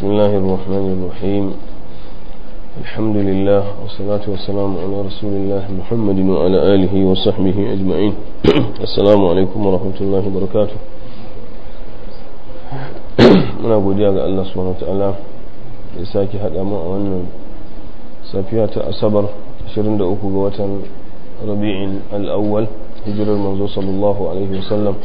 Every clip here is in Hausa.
بسم الله الرحمن الرحيم الحمد لله والصلاة والسلام على رسول الله محمد وعلى آله وصحبه أجمعين السلام عليكم ورحمة الله وبركاته muna godiya ga Allah subhanahu ta'ala ya sake haɗa mu a wannan safiya ta asabar 23 ga watan rabi'in al'awwal hijirar manzo sallallahu alaihi wasallam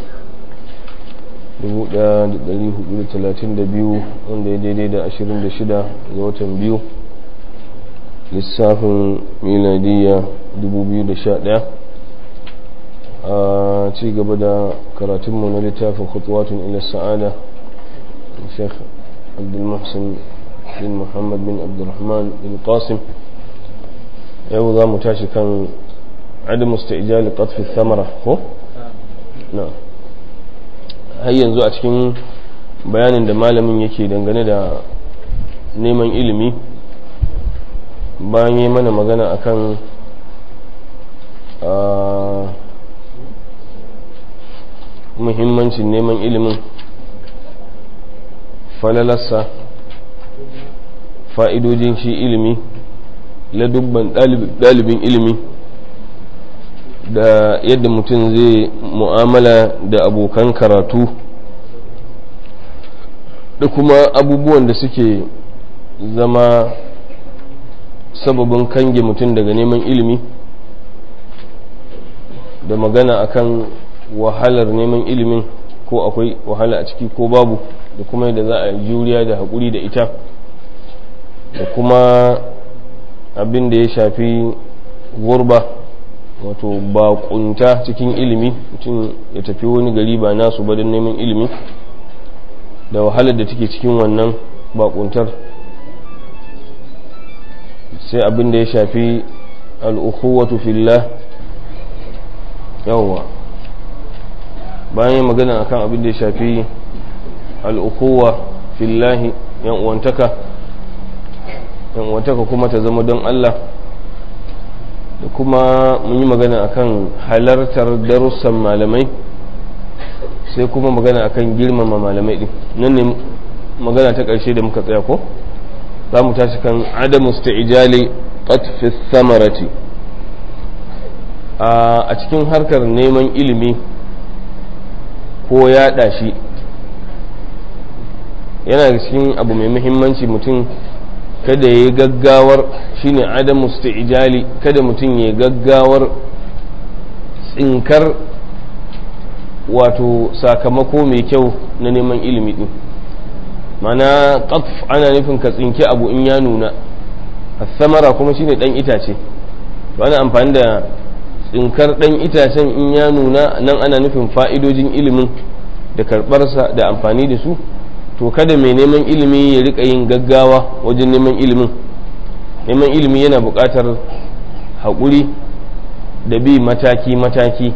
1432 wanda ya daidai da 26 ga watan biyu lissafin miladiyya 2011 a ci gaba da karatunmu na littafin khutuwatun ila sa'ada sheikh abdulmuhsin bin muhammad bin abdulrahman bin qasim yau za mu tashi kan عدم استعجال قطف الثمرة ko na har yanzu a cikin bayanin da malamin yake dangane da neman ilimi bayan yi mana magana akan muhimmancin neman ilimin falalarsa fa'idojin shi ilimi ladubban ɗalibin ilimi da yadda mutum zai mu'amala da abokan karatu da kuma abubuwan da suke zama sababin kange mutum daga neman ilimi da magana akan wahalar neman ilimin ko akwai wahala a ciki ko babu da kuma yadda za a juriya da haƙuri da ita da kuma abin da ya shafi gurba wato baƙunta cikin ilimi mutum ya tafi wani gari ba nasu ba don neman ilimi da wahalar da take cikin wannan baƙuntar sai abin da ya shafi al'ukuwatu fillah yawwa bayan magana akan abin da ya shafi al'ukuwa fillahi yan uwantaka yan uwantaka kuma ta zama don Allah da kuma mun yi magana akan halartar darussan malamai sai kuma magana akan girmama malamai din nan ne magana ta ƙarshe da muka tsaya ko za mu tashi kan adamu sta'ijali qatfi samarati a cikin harkar neman ilimi ko yaɗa shi yana da cikin abu mai muhimmanci mutum kada ya yi gaggawar shine adamu ijali kada mutum ya gaggawar tsinkar wato sakamako mai kyau na neman ilimi din mana qatf ana nufin ka tsinki abu in ya nuna samara kuma shine dan itace to ana amfani da tsinkar dan itacen in ya nuna nan ana nufin fa'idojin ilimin da karbarsa da amfani da su to kada mai neman ilimi ya rika yin gaggawa wajen neman ilimin neman ilimi yana buƙatar haƙuri da bi mataki-mataki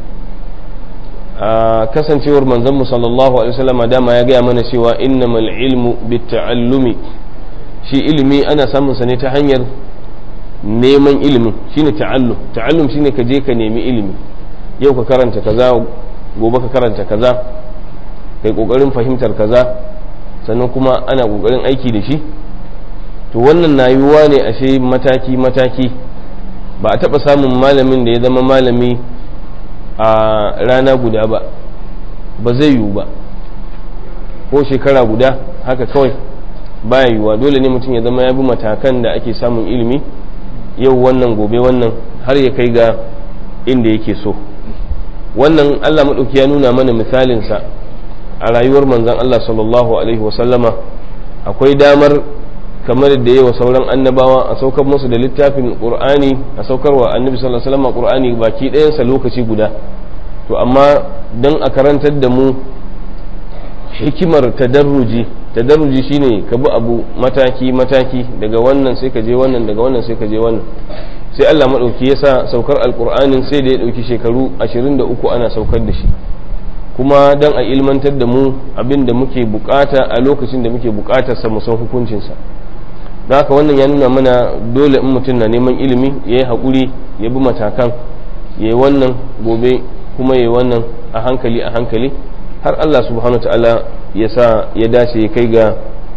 a kasancewar manzanmu sallallahu alaihi wasallam dama ya gaya mana cewa innamal ilmu bitta'allumi shi ilimi ana samun sa ne ta hanyar neman ilimin shine ta'allum ta'allum shine ka je ka nemi ilimi yau ka karanta kaza gobe ka karanta kaza kai kokarin fahimtar kaza sannan kuma ana kokarin aiki da shi to wannan na yiwuwa ne ashe mataki mataki ba a taɓa samun malamin da ya zama malami a rana guda ba ba zai yiwu ba ko shekara guda haka kawai baya yiwuwa dole ne mutum ya zama ya bi matakan da ake samun ilimi yau wannan gobe wannan har ya kai ga inda yake so wannan allah maɗauki ya nuna mana misalinsa a rayuwar manzan Allah sallallahu Alaihi wasallama akwai damar kamar da yawa sauran annabawa a saukar musu da littafin ƙur'ani a saukarwa annabi sallallahu Alaihi wasallama ƙur'ani baki ɗayansa lokaci guda to amma don a karantar da mu hikimar tadarruji tadarruji shine ka bi abu mataki mataki daga wannan sai ka je wannan daga wannan sai ka je wannan sai Allah maɗauki ya sa saukar alƙur'anin sai da ya ɗauki shekaru 23 ana saukar da shi kuma don a ilmantar da mu abin da muke bukata a lokacin da muke bukatar sa san hukuncinsa don haka wannan ya nuna mana dole in mutum na neman ilimi ya yi haƙuri ya bi matakan ya yi wannan gobe kuma ya yi wannan a hankali a hankali har Allah subhanahu wa ta'ala ya sa ya dace ya kai ga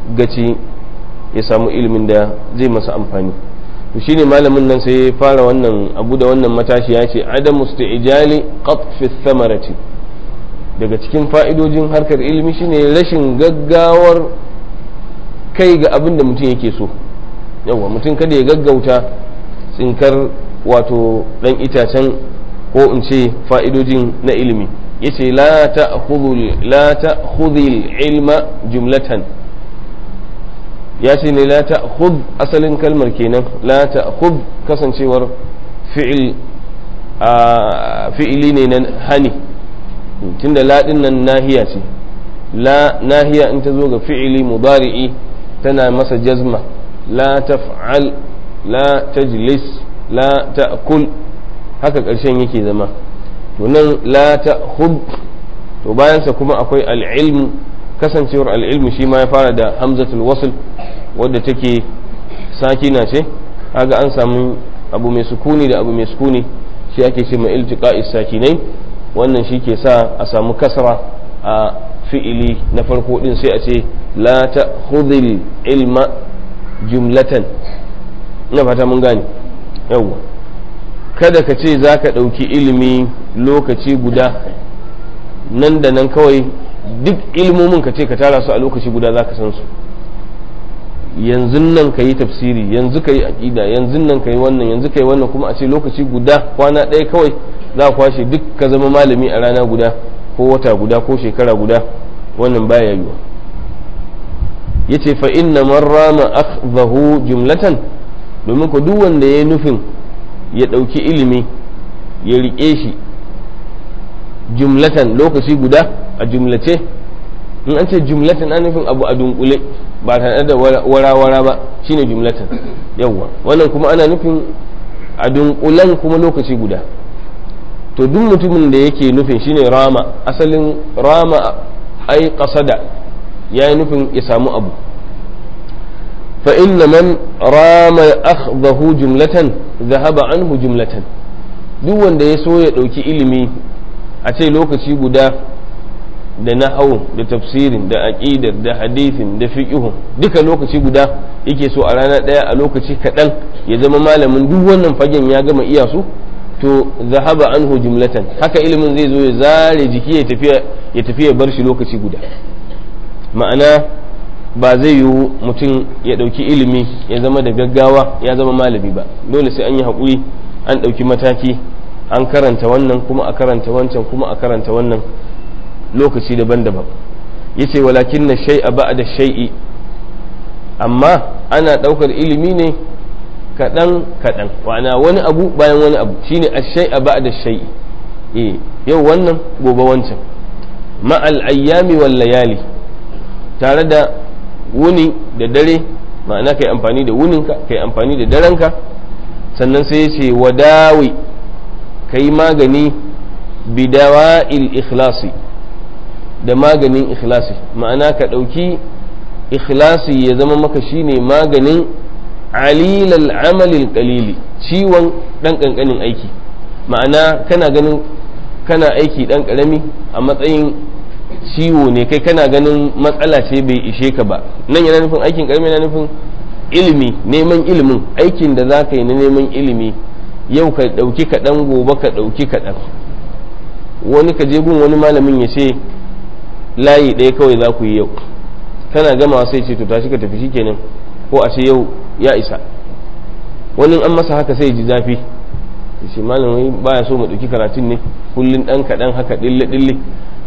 gaci ya samu ilimin da zai masa amfani to shine malamin nan sai ya fara wannan abu da wannan matashi ya ce adam mustaijali qatfi thamarati daga cikin fa'idojin harkar ilimi shine rashin gaggawar kai ga abin da mutum yake so yawa mutum kada ya gaggauta tsinkar wato dan itacen ko in ce fa'idojin na ilimi yace la ta'khudhil ilma jumlatan ya ce ne la ta'khudh asalin kalmar kenan la ta'khudh kasancewar fi'il fi'ili ne na hani tunda la din nan nahiya ce la nahiya in ta zo ga fi'ili mudari'i tana masa jazma la taf'al la tajlis la ta'kul haka ƙarshen yake zama to nan la ta'khud to bayansa kuma akwai al'ilm kasancewar al'ilmu shi ma ya fara da hamzatul wasl wadda take sakina ce kaga an samu abu mai sukuni da abu mai sukuni shi ake ce mai iltiqa'is sakinai wannan shi ke sa a samu kasra a fi'ili na farko din sai a ce la ta'khudhil ilma jumlatan ina fata mun gane yawwa kada ka ce za ka ɗauki ilimi lokaci guda nan da nan kawai duk ilmomin ka ce ka tara su a lokaci guda za ka san su yanzu nan ka yi tafsiri yanzu ka yi aƙida yanzu nan ka yi wannan yanzu ka yi wannan kuma a ce lokaci guda kwana ɗaya kawai za ka kwashe duk ka zama malami a rana guda ko wata guda ko shekara guda wannan baya yiwa yace fa inna man rama akhdahu jumlatan domin ko duk wanda ya nufin ya ɗauki ilimi ya riƙe shi jumlatan lokaci guda a jumlace in an ce jumlatan an nufin abu a dunkule ba tare da wara-wara ba shine jumlatan yawwa wannan kuma ana nufin a dunkulen kuma lokaci guda to duk mutumin da yake nufin shine rama asalin rama ai kasada ya yi nufin ya samu abu fa inna man rama akhdahu jumlatan zahaba anhu jumlatan duk wanda ya so ya ɗauki ilimi a ce lokaci guda da nahawun da tafsirin da aƙidar da hadithin da fiqhun duka lokaci guda yake so a rana ɗaya a lokaci kaɗan ya zama malamin duk wannan fagen ya gama iya su to zahaba anhu jumlatan haka ilimin zai zo ya zare jiki ya tafiya ya tafi ya bar shi lokaci guda ma'ana ba zai yiwu mutum ya ɗauki ilimi ya zama da gaggawa ya zama malami ba dole sai an yi haƙuri an ɗauki mataki an karanta wannan kuma a karanta wancan kuma a karanta wannan lokaci daban-daban yace walakin na shai a da shai'i amma ana ɗaukar ilimi ne kaɗan kaɗan wana wani abu bayan wani abu shine a shai a da shai'i eh yau wannan gobe wancan ma'al ayyami wal layali tare da wuni da dare ma'ana kai amfani da wuninka kai amfani da darenka sannan sai ya ce wadawi kai magani bidawa'il ikhlasi da maganin ikhlasi ma'ana ka ɗauki ikhlasi ya zama maka shine maganin alilal amalil qalili ciwon ɗan ƙanƙanin aiki ma'ana kana ganin kana aiki ɗan ƙarami a matsayin ciwo ne kai kana ganin matsala ce bai ishe ka ba nan yana nufin aikin ƙarami yana nufin ilimi neman ilimin aikin da za ka yi na neman ilimi yau ka ɗauki kaɗan gobe ka ɗauki kaɗan wani ka je gun wani malamin ya ce layi ɗaya kawai za ku yi yau kana gama sai ce to tashi ka tafi shikenan ko a ce yau ya isa wani an masa haka sai ji zafi ya ce malamai baya so mu ɗauki karatun ne kullum ɗan kaɗan haka ɗille ɗille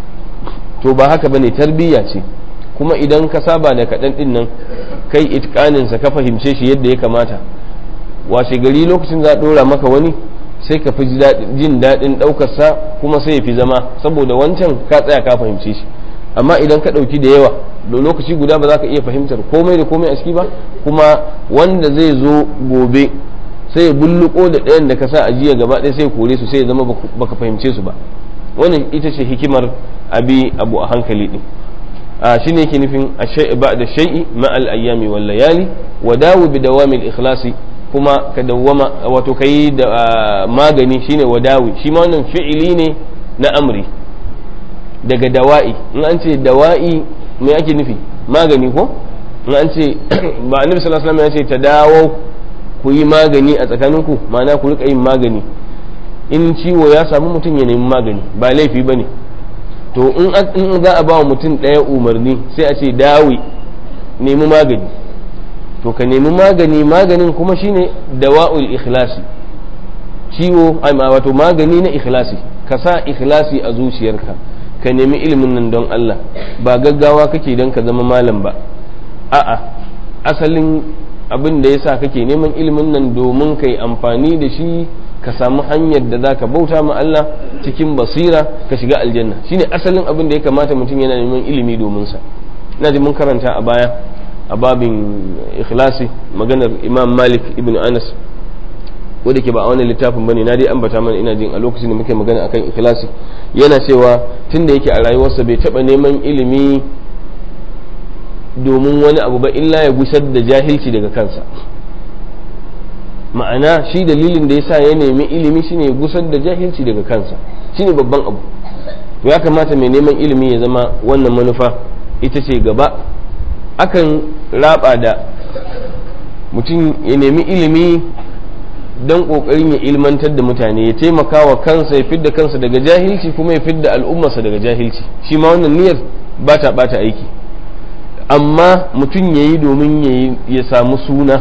to ba haka bane tarbiyya ce kuma idan ka saba da kaɗan ɗin nan kai itkaninsa ka fahimce shi yadda ya kamata washe gari lokacin za a ɗora maka wani sai ka fi jin daɗin ɗaukarsa kuma sai ya fi zama saboda wancan ka tsaya ka fahimce shi amma idan ka ɗauki da yawa da lokaci guda ba za ka iya fahimtar komai da komai a ciki ba kuma wanda zai zo gobe sai ya bulluko da ɗayan da ka sa a jiya gaba ɗaya sai ya kore su sai ya zama baka fahimce su ba wannan ita ce hikimar abi abu a hankali ɗin a shi ne yake nufin a shai'i ba da shai'i ma'al ayyami wal layali wa dawo bi dawamil ikhlasi kuma ka dawwama wato kai da magani shine wadawi shi ma wannan fi'ili ne na amri daga dawa'i in an ce dawa'i me ake nufi magani ko in an ce ba annabi sallallahu alaihi wasallam ya ce ta dawo ku yi magani a tsakaninku ma'ana ku rika yin magani in ciwo ya samu mutum ya nemi magani ba laifi bane to in za a ba wa mutum ɗaya umarni sai a ce dawi nemi magani to ka nemi magani maganin kuma shine dawa'ul ikhlasi ciwo wato magani na ikhlasi ka sa ikhlasi a zuciyarka ka nemi ilimin nan don Allah ba gaggawa kake don ka zama malam ba a'a asalin abin da yasa kake neman ilimin nan domin kai amfani da shi ka samu hanyar da za ka bauta ma Allah cikin basira ka shiga aljanna shine asalin abin da ya kamata mutum yana neman ilimi domin sa ina ji mun karanta a baya a babin ikhlasi maganar imam malik ibn anas wadda ke ba a wannan littafin bane na dai ambata mana ina jin a lokacin da muke magana akan ikhlasi yana cewa tunda yake a rayuwarsa bai taba neman ilimi domin wani abu ba illa ya gusar da jahilci daga kansa ma'ana shi dalilin da yasa ya nemi ilimi shine ya gusar da jahilci daga kansa shine babban abu to ya kamata mai neman ilimi ya zama wannan manufa ita ce gaba akan raba da mutum ya nemi ilimi don kokarin ya ilmantar da mutane ya taimaka wa kansa ya fidda kansa daga jahilci kuma ya fidda al'ummarsa daga jahilci shi ma wannan niyyar ba ta bata aiki amma mutum ya yi domin ya samu suna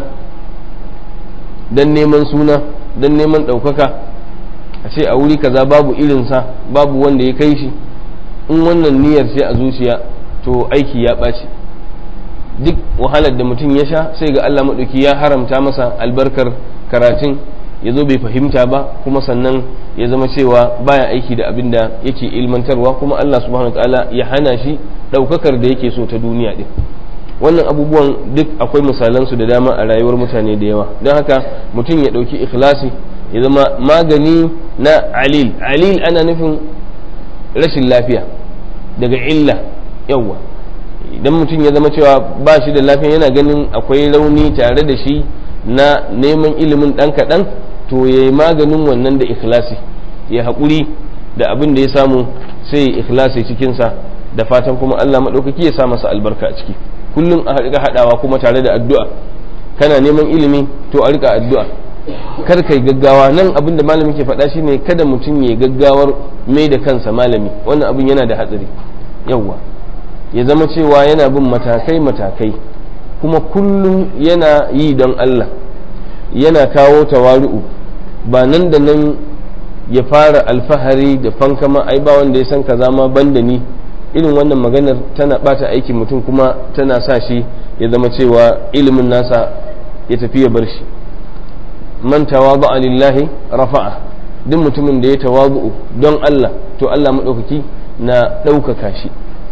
don neman suna don neman ɗaukaka a ce a wuri kaza babu irinsa babu wanda ya kai shi in wannan niyyar sai a zuciya to aiki ya ɓaci duk wahalar da mutum ya sha sai ga Allah maɗauki ya haramta masa albarkar karatun ya zo bai fahimta ba kuma sannan ya zama cewa baya aiki da abin da yake ilmantarwa kuma Allah subhanahu ta'ala ya hana shi ɗaukakar da yake so ta duniya ɗin wannan abubuwan duk akwai misalansu da dama a rayuwar mutane da yawa don haka mutum ya ɗauki ikhlasi ya zama magani na alil alil ana nufin rashin lafiya daga illa yawa idan mutum ya zama cewa ba shi da lafiya yana ganin akwai rauni tare da shi na neman ilimin ɗan kaɗan to ya yi maganin wannan da ikhlasi ya haƙuri da abin da ya samu sai ya ikhlasi cikinsa da fatan kuma Allah maɗaukaki ya sa masa albarka a ciki kullum a riƙa haɗawa kuma tare da addu'a kana neman ilimi to a riƙa addu'a kar kai gaggawa nan abin da malami ke faɗa shine kada mutum ya gaggawar mai da kansa malami wannan abin yana da hatsari yawwa ya zama cewa yana bin matakai matakai kuma kullum yana yi don Allah yana kawo tawaru'u ba nan da nan ya fara alfahari da fankama ai ba wanda ya san kaza ma banda ni irin wannan maganar tana bata aikin mutum kuma tana sa shi ya zama cewa ilimin nasa ya tafi ya bar shi man tawadu lillahi rafa'a duk mutumin da ya tawazu don Allah to Allah maɗaukaki na ɗaukaka shi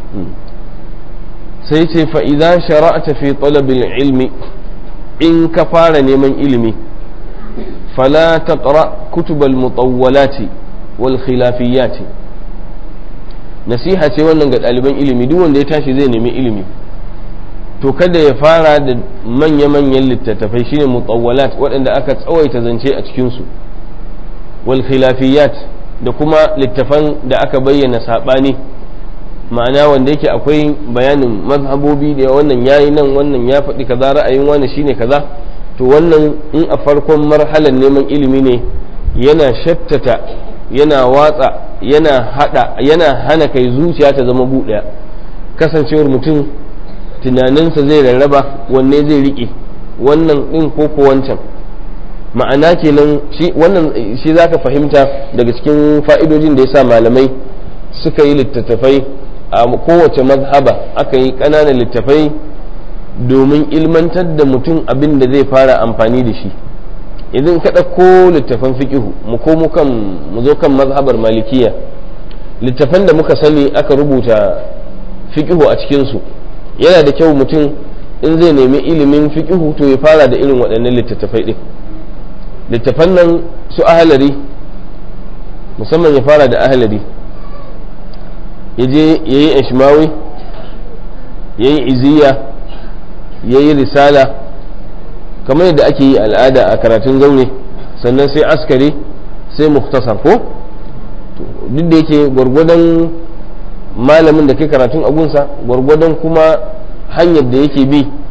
sai ce fa'iza shara'ata fi talabil ilmi in ka fara neman ilimi fala taqra kutubal mutawwalati wal khilafiyati nasiha ce wannan ga ɗaliban ilimi duk wanda ya tashi zai nemi ilimi to kada ya fara da manya-manyan littattafai shine mutawwalat waɗanda aka tsawaita zance a cikinsu wal khilafiyat da kuma littafan da aka bayyana saɓani ma'ana wanda yake akwai bayanin mazhabobi da wannan yayi nan wannan ya faɗi kaza ra'ayin wani shine kaza to wannan in a farkon marhalar neman ilimi ne yana shattata yana watsa yana hada yana hana kai zuciya ta zama buɗaya kasancewar mutum tunaninsa zai rarraba wanne zai riƙe wannan ɗin ko ko wancan ma'ana kenan shi wannan shi zaka fahimta daga cikin fa'idojin da yasa malamai suka yi littattafai a kowace mazhaba aka yi ƙananan littattafai domin ilmantar da mutum abin da zai fara amfani da shi idan ka ɗauko littafan fiƙihu mu komo kan mu zo kan mazhabar malikiya littafan da muka sani aka rubuta fiƙihu a cikinsu yana da kyau mutum in zai nemi ilimin fiƙihu to ya fara da irin waɗannan littattafai ɗin littafan nan su ahalari musamman ya fara da ahalari ya je ya yi ashmawi ya yi iziya ya yi risala kamar yadda ake yi al'ada a karatun zaune sannan sai askari sai muktasar ko duk da yake gwargwadon malamin da ke karatun agunsa gwargwadon kuma hanyar da yake bi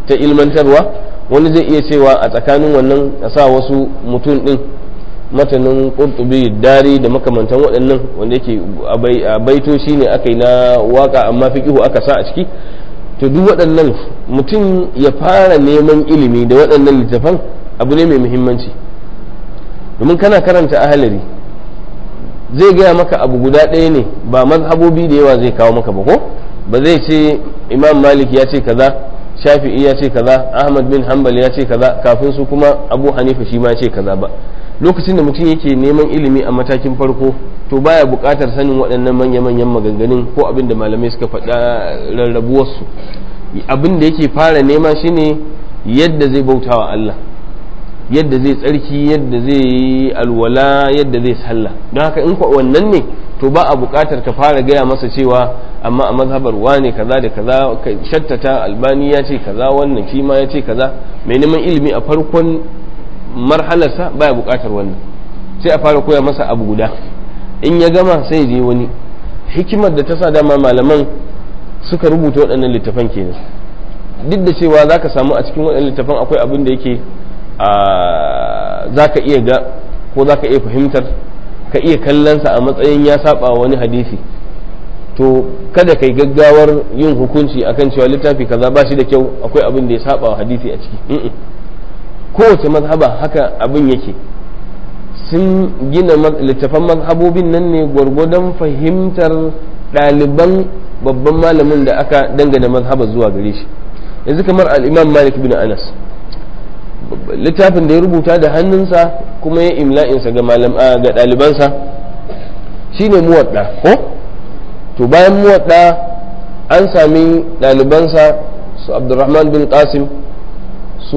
ta ilmantarwa wani zai iya cewa a tsakanin wannan a sa wasu mutum din matanin qurtubi dari da makamantan waɗannan wanda yake a baito shine aka yi na waka amma fiqihu aka sa a ciki to duk waɗannan mutum ya fara neman ilimi da waɗannan littafan abu ne mai muhimmanci domin kana karanta ahalari zai gaya maka abu guda ɗaya ne ba mazhabobi da yawa zai kawo maka ba ko ba zai ce imam malik ya ce kaza shafi'i ya ce kaza ahmad bin hanbal ya ce kaza kafin su kuma abu hanifa shi ma ya ce kaza ba lokacin da mutum yake neman ilimi a matakin farko to baya buƙatar sanin waɗannan manya-manyan maganganun ko abin da malamai suka faɗa rarrabuwarsu abin da yake fara nema shine yadda zai bautawa Allah yadda zai tsarki yadda zai yi alwala yadda zai sallah don haka in kwa wannan ne to ba a buƙatar ka fara gaya masa cewa amma a mazhabar wane kaza da kaza ka shattata albani ya ce kaza wannan shi ma ya ce kaza mai neman ilimi a farkon marhalarsa baya buƙatar wannan sai a fara koya masa abu guda in ya gama sai je wani hikimar da ta sa dama malaman suka rubuta waɗannan littafan kenan duk da cewa za ka samu a cikin waɗannan littafan akwai abin da yake za ka iya ga ko za ka iya fahimtar ka iya kallonsa a matsayin ya saba wani hadisi to kada kai gaggawar yin hukunci akan cewa littafi kaza ba shi da kyau akwai abin da ya saba wa hadisi a ciki kowace mazhaba haka abin yake sun gina littafan mazhabobin nan ne gwargwadon fahimtar ɗaliban babban malamin da aka dangana mazhaba zuwa gare shi yanzu kamar al-imam malik bin anas littafin da ya rubuta da hannunsa kuma ya imla'insa ga ga ɗalibansa shine muwadda ko to bayan muwadda an sami ɗalibansa su abdurrahman bin qasim su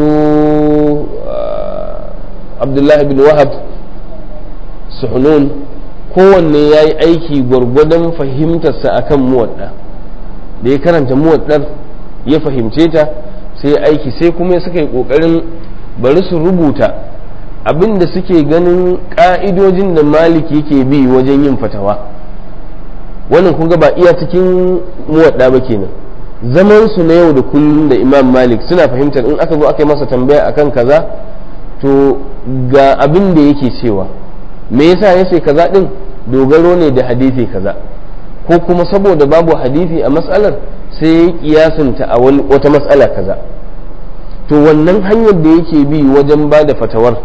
abdullahi bin wahab su hunun kowanne ya yi aiki gwargwadon fahimtarsa akan muwadda da ya karanta muwaddar ya fahimce ta sai aiki sai kuma suka yi ƙoƙarin bari su rubuta abin da suke ganin ƙa'idojin da maliki ke bi wajen yin fatawa wannan kun ba iya cikin muwadda ba kenan zaman su na yau da kullum da imam malik suna fahimtar in aka zo aka yi masa tambaya akan kaza to ga abin da yake cewa me yasa ya ce kaza din dogaro ne da hadisi kaza ko kuma saboda babu hadisi a matsalar sai ya kiyasinta a wata matsala kaza to wannan hanyar da yake bi wajen ba da fatawar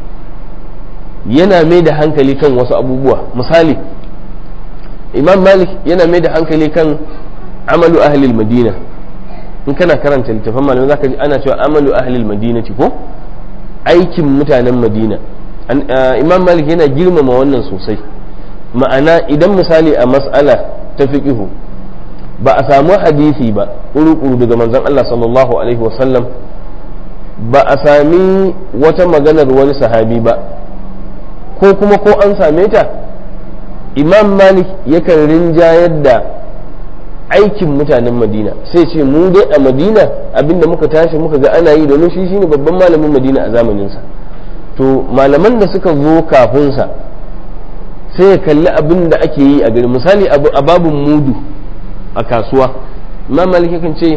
yana mai da hankali kan wasu abubuwa misali imam malik yana mai da hankali kan amalu ahlil madina in kana karanta littafin malamai zaka ji ana cewa amalu ahlil madina ko aikin mutanen madina imam malik yana girmama wannan sosai ma'ana idan misali a mas'ala ta fiqihu ba a samu hadisi ba kuru daga manzon Allah sallallahu alaihi wasallam ba a sami wata maganar wani sahabi ba ko kuma ko an same ta imam malik yakan rinjayar da aikin mutanen madina sai ce mu dai a madina abinda muka tashi muka ga ana yi domin shi shine babban malamin madina a zamaninsa to malaman da suka zo kafinsa sai ya kalli abin da ake yi a gari misali a babin mudu a kasuwa imam malik yakan ce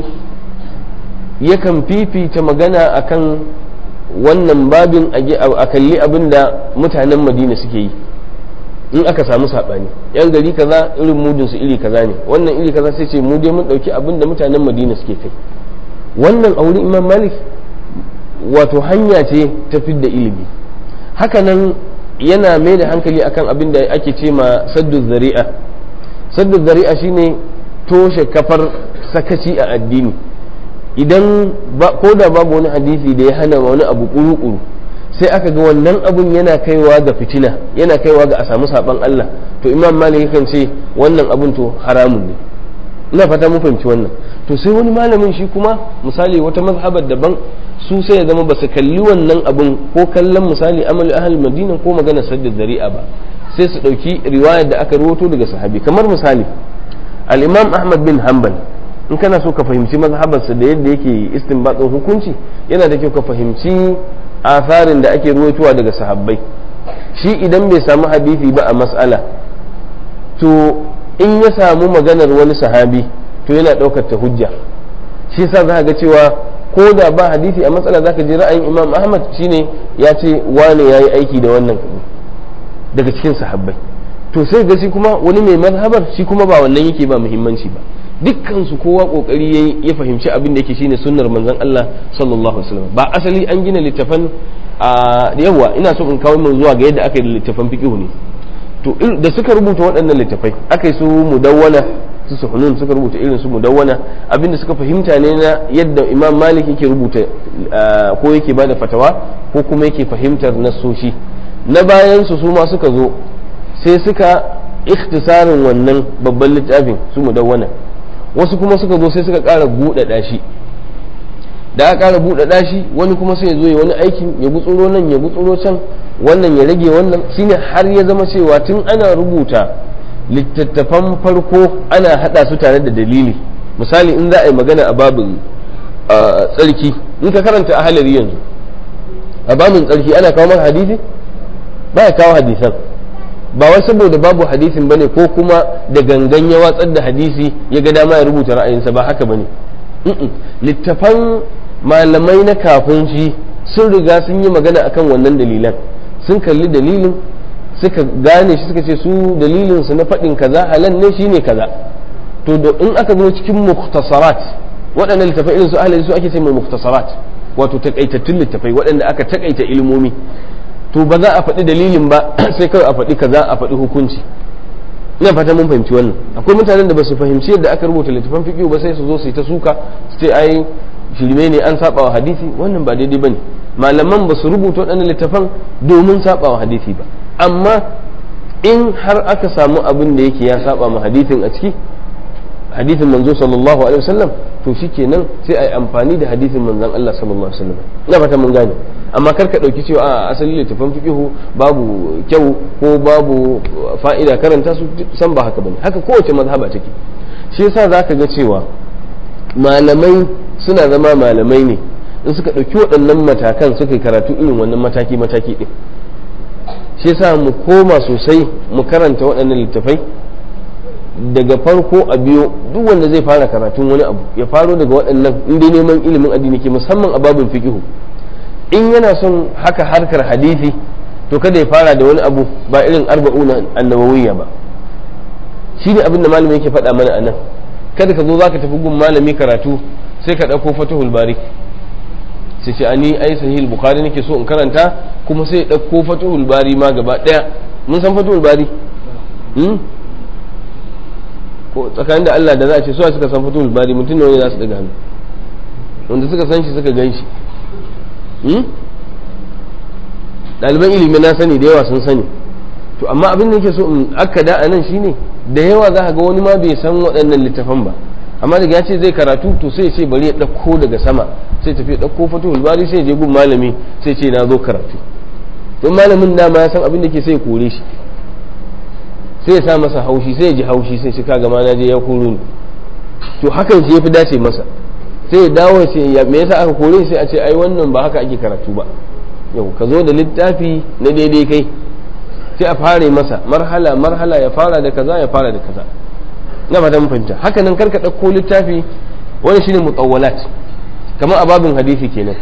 yakan fifita magana akan wannan babin a kalli abin da mutanen madina suke yi in aka samu saɓani yan gari kaza irin mudin su iri kaza ne wannan iri kaza sai ce mu dai mun ɗauki abin da mutanen madina suke kai wannan auri imam malik wato hanya ce ta fidda ilimi hakanan yana mai da hankali akan abin da ake ce ma saddu zari'a saddu zari'a shine toshe kafar sakaci a addini idan ko da babu wani hadisi da ya hana wani abu kuru-kuru sai aka ga wannan abun yana kaiwa ga fitina yana kaiwa ga a samu saban Allah to imam malik yakan ce wannan abun to haramun ne ina fata mun fahimci wannan to sai wani malamin shi kuma misali wata mazhabar daban su sai ya zama ba su kalli wannan abun ko kallon misali amal ahal madina ko magana sadda zari'a ba sai su ɗauki riwayar da aka rawato daga sahabi kamar misali al-imam ahmad bin hanbal in kana so ka fahimci mazhabarsa da yadda yake istinbatin hukunci yana da kyau ka fahimci asarin da ake ruwaitowa daga sahabbai shi idan bai samu hadisi ba a mas'ala to in ya samu maganar wani sahabi to yana ɗaukar ta hujja shi sa za ga cewa ko da ba hadisi a matsala zaka ji ra'ayin imam ahmad shine ya ce wane yayi aiki da wannan daga cikin sahabbai to sai ga shi kuma wani mai mazhabar shi kuma ba wannan yake ba muhimmanci ba dukkan su kowa kokari yayi ya fahimci abin da yake shine sunnar manzon Allah sallallahu alaihi wasallam ba asali an gina littafan a yawa ina so in kawo mu zuwa ga yadda aka yi littafan fiqh ne to da suka rubuta waɗannan littafai aka yi su mudawwana su suhunun suka rubuta irin su mudawwana abinda suka fahimta ne na yadda imam malik yake rubuta ko yake bada fatawa ko kuma yake fahimtar nasoshi na bayan su su ma suka zo sai suka ikhtisarin wannan babban littafin su mudawwana wasu kuma suka zo sai suka ƙara buɗaɗa shi da aka ƙara buɗaɗa shi wani kuma sai ya zo ya wani aikin ya gutsuro nan ya gutsuro can wannan ya rage wannan shine har ya zama cewa tun ana rubuta littattafan farko ana hada su tare da dalili misali in za a yi magana a babin tsarki in ka karanta ahalari yanzu a babin tsarki ana kawo maka hadisi ba ya kawo hadisan ba wai saboda babu hadisin bane ko kuma da gangan ya watsar da hadisi ya ga dama ya rubuta ra'ayinsa ba haka bane littafan malamai na kafin shi sun riga sun yi magana akan wannan dalilan sun kalli dalilin suka gane shi suka ce su dalilin su na faɗin kaza halal ne shine kaza to da in aka zo cikin muktasarat waɗannan littafai irin su ahlali su ake ce mai muktasarat wato takaitattun littafai waɗanda aka takaita ilmomi to ba za a faɗi dalilin ba sai kawai a faɗi kaza a faɗi hukunci ina fata mun fahimci wannan akwai mutanen da ba su fahimci yadda aka rubuta littafan fiqh ba sai su zo su yi ta suka su ce ai shirme ne an saba wa hadisi wannan ba daidai bane malaman ba su rubuta waɗannan littafan domin saba wa hadisi ba amma in har aka samu abin da yake ya saba ma hadisin a ciki hadisin manzo sallallahu alaihi wasallam to shikenan sai a yi amfani da hadisin manzon Allah sallallahu alaihi wasallam ina fata mun gane amma kar ka dauki cewa a asali littafan fiqhu babu kyau ko babu fa'ida karanta su san ba haka bane haka kowace mazhaba take shi yasa zaka ga cewa malamai suna zama malamai ne in suka ɗauki waɗannan matakan suka yi karatu irin wannan mataki mataki ɗin shi yasa mu koma sosai mu karanta waɗannan littafai daga farko a biyo duk wanda zai fara karatun wani abu ya faro daga waɗannan in dai neman ilimin addini ke musamman a babin fiqihu in yana son haka harkar hadisi to kada ya fara da wani abu ba irin arba'una annawawiyya ba shi ne abin da malami yake faɗa mana anan kada ka zo zaka tafi gun malami karatu sai ka ɗauko fatihul bari sai ce ani ai sahih bukhari nake so in karanta kuma sai ya ɗauko fatihul bari ma gaba ɗaya mun san fatihul bari ko tsakanin da Allah da za a ce suwa suka san fatihul bari mutum ne za su daga hannu wanda suka san shi suka gan shi ɗaliban ilimi na sani da yawa sun sani to amma abin da yake so in akkada a nan shine da yawa za ga wani ma bai san waɗannan littafan ba amma daga ya ce zai karatu to sai ce bari ya ɗauko daga sama sai tafi ɗauko fatihul bari sai je gun malami sai ce na zo karatu don malamin dama ya san abin da ke sai kore shi sai ya sa masa haushi sai ya ji haushi sai shi kaga ma na je ya koro ni to hakan shi ya fi dace masa sai ya dawo sai ya me yasa aka kore sai a ce ai wannan ba haka ake karatu ba yau ka zo da littafi na daidai kai sai a fara masa marhala marhala ya fara da kaza ya fara da kaza na fata mun fahimta haka nan karka ɗauko littafi wani shine mutawwalat kamar a babin hadisi kenan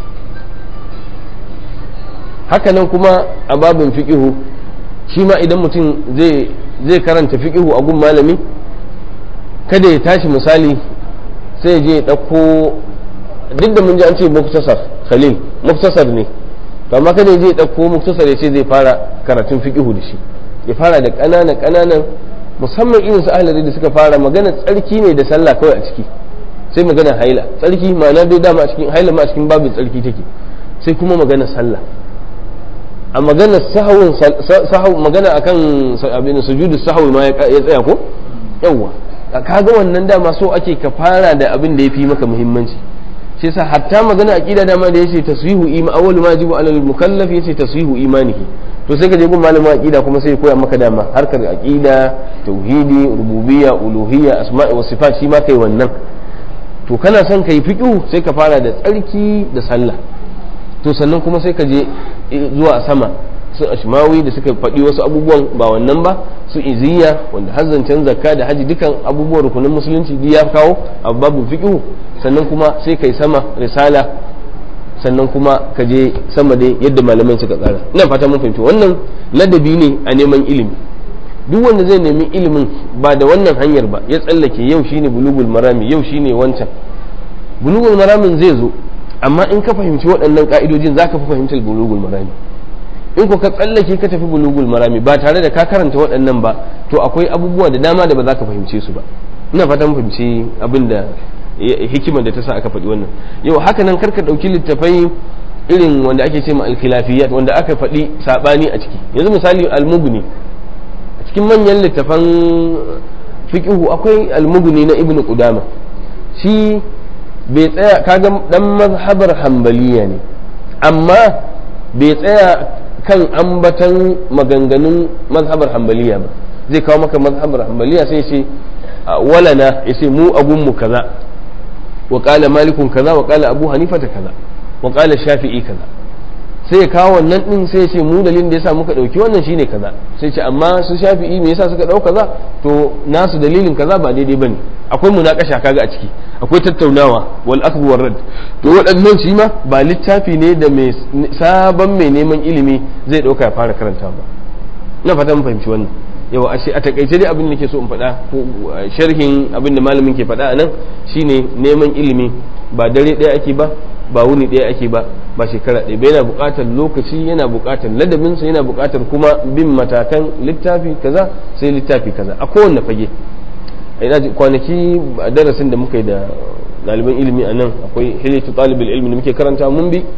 haka nan kuma a babin fiqihu shi ma idan mutum zai zai karanta fiqihu a gun malami kada ya tashi misali sai ya je ya ɗauko duk da mun ji an ce muktasar khalil muktasar ne to amma kada ya je ya ɗauko muktasar ya ce zai fara karatun fiqihu da shi ya fara da ƙananan ƙananan musamman irin su ahlari da suka fara magana tsarki ne da sallah kawai a ciki sai magana haila tsarki ma'ana dai dama a cikin haila ma a cikin babin tsarki take sai kuma magana sallah a magana sahawun sahaw magana akan abin sujudu sahwi ma ya tsaya ko yawa kaga wannan dama so ake ka fara da abin da yafi maka muhimmanci shi yasa hatta magana aqida dama da yace taswihu iman awwal ma yajibu alal mukallaf yace taswihu imanihi to sai ka je gun malamin aqida kuma sai ya koya maka dama harkar aqida tauhidi rububiyya uluhiyya asma'i wa sifat shi ma kai wannan to kana son kai fiqhu sai ka fara da tsarki da sallah to sannan kuma sai ka je zuwa sama su ashmawi da suka faɗi wasu abubuwan ba wannan ba su iziya wanda hazzancen zakka da haji dukan abubuwan rukunin musulunci duk ya kawo a babu fiqhu sannan kuma sai kai sama risala sannan kuma ka je sama dai yadda malamai suka tsara ina fata mun fahimci wannan ladabi ne a neman ilimi duk wanda zai nemi ilimin ba da wannan hanyar ba ya tsallake yau shine bulugul marami yau shine wancan bulugul maramin zai zo amma in ka fahimci waɗannan ka'idojin zaka fi fahimtar bulugul marami in ko ka tsallake ka tafi bulugul marami ba tare da ka karanta waɗannan ba to akwai abubuwa da dama da ba za ka fahimce su ba ina fatan fahimci abin da hikimar da ta sa aka faɗi wannan yau haka nan karka ɗauki littafai irin wanda ake ce ma alkhilafiyat wanda aka faɗi saɓani a ciki yanzu misali almuguni a cikin manyan littafan fiqhu akwai almuguni na ibnu qudama shi bai tsaya kaga dan mazhabar hanbaliya ne amma bai tsaya kan ambatan maganganun mazhabar hanbaliya ba zai kawo maka mazhabar hanbaliya sai ce walana ya ce mu agunmu kaza wa qala malikun kaza wa qala abu hanifa ta kaza wa qala shafi'i kaza sai ya kawo wannan din sai ya ce mu dalilin da yasa muka dauki wannan shine kaza sai ce amma su shafi'i me yasa suka dau kaza to nasu dalilin kaza ba daidai bane akwai munakasha kaga a ciki akwai tattaunawa wal akhdhu war rad to waɗannan shi ma ba littafi ne da mai sabon mai neman ilimi zai dauka ya fara karanta ba ina fata mun fahimci wannan yawa ashe a takaice dai abin da nake so in faɗa ko sharhin abin da malamin ke faɗa a nan shine neman ilimi ba dare ɗaya ake ba ba wuni ɗaya ake ba ba shekara ɗaya ba yana buƙatar lokaci yana buƙatar ladabinsa yana buƙatar kuma bin matakan littafi kaza sai littafi kaza a kowanne fage ina ji kwanaki a darasin da muka yi da ɗaliban ilimi a nan akwai hilatu ɗalibul ilmi da muke karanta mun bi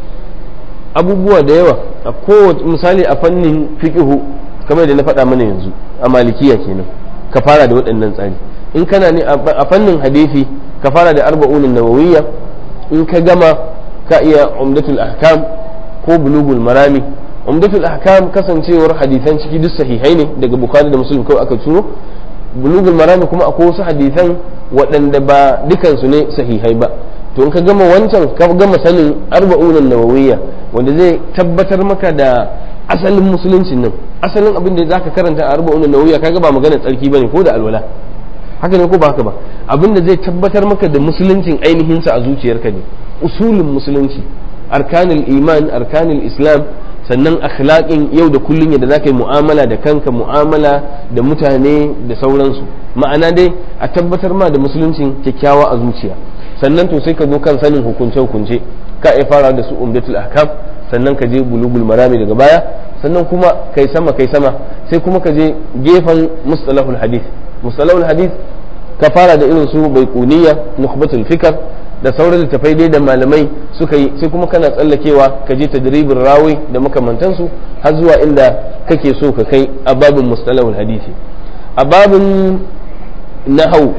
abubuwa da yawa a kowace misali a fannin fiqhu kamar da na faɗa mana yanzu a malikiya kenan ka fara da waɗannan tsari in kana ne a fannin hadisi ka fara da arba'unin nawawiyya in ka gama ka iya umdatul ahkam ko bulugul marami umdatul ahkam kasancewar hadisan ciki duk sahihai ne daga bukhari da muslim kawai aka ciro bulugul marami kuma akwai wasu hadisan waɗanda ba dukansu ne sahihai ba to in ka gama wancan ka gama sanin arba'unin nawawiyya wanda zai tabbatar maka da asalin musuluncin nan asalin abin da zaka karanta a arba'un nawiya kaga ba magana tsarki bane ko da alwala haka ne ko ba haka ba abin da zai tabbatar maka da musuluncin ainihin sa a zuciyarka ne usulin musulunci arkanul iman arkanul islam sannan akhlaqin yau da kullun yadda zaka yi mu'amala da kanka mu'amala da mutane da sauransu ma'ana dai a tabbatar ma da musuluncin kyakkyawa a zuciya sannan to sai ka zo kan sanin hukunce hukunce ka iya fara da su umdatul ahkam sannan ka je bulugul marami daga baya sannan kuma kai sama kai sama sai kuma ka je gefen mustalahul hadith mustalahul hadith ka fara da irin su baiquniya nukhbatul fikr da sauran littafai dai da malamai suka yi sai kuma kana tsallakewa ka je tadribin rawi da makamantansu har zuwa inda kake so ka kai a babin mustalahul hadisi a babin nahau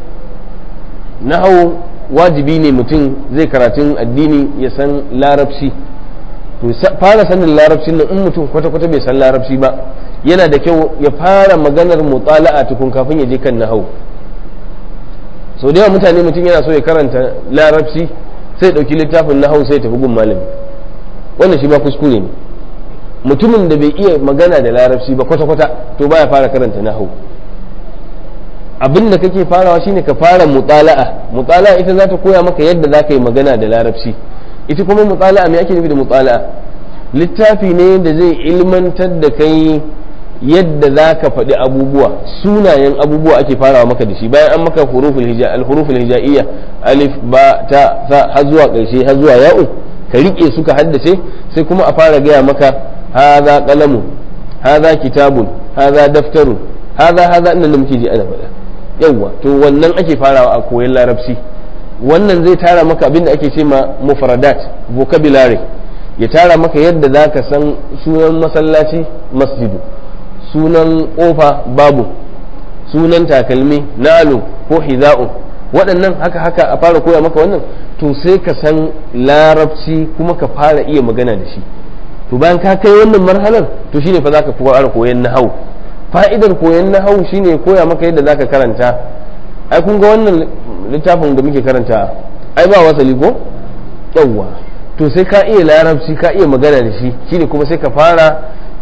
nahau wajibi ne mutum zai karatun addini ya san larabci to fara sanin larabcin nan in mutum kwata-kwata bai san larabci ba yana da kyau ya fara maganar mutala'a tukun kafin ya je kan nahau sau da yawa mutane mutum yana so ya karanta larabci sai ɗauki littafin nahau sai tafi gun malami wannan shi ba kuskure ne mutumin da bai iya magana da larabci ba kwata-kwata to baya fara karanta nahau abin da kake farawa shine ka fara mutala'a mutala'a ita za ta koya maka yadda za ka yi magana da larabci ita kuma mutala'a me ake nufi da mutala'a littafi ne da zai ilmantar da kai yadda za ka faɗi abubuwa sunayen abubuwa ake farawa maka da shi bayan an maka huruful hija al-huruful hijaiya alif ba ta sa har zuwa ƙarshe har zuwa ya'u ka rike su ka haddace sai kuma a fara gaya maka hadha qalamu hadha kitabun hadha daftarun hadha hadha inda muke ji ana faɗa yawwa to wannan ake farawa a koyon larabci wannan zai tara maka abin da ake ce ma mufradat vocabulary ya tara maka yadda za ka san sunan masallaci masjidu sunan kofa babu sunan takalmi nalu ko hiza'u waɗannan haka haka a fara koya maka wannan to sai ka san larabci kuma ka fara iya magana da shi to bayan ka kai wannan marhalar to shine fa zaka fara koyan nahau fa'idar koyan nahau shine koya maka yadda zaka karanta ai kun ga wannan littafin da muke karanta ai ba wasali ko yawwa to sai ka iya larabci ka iya magana da shi shine kuma sai ka fara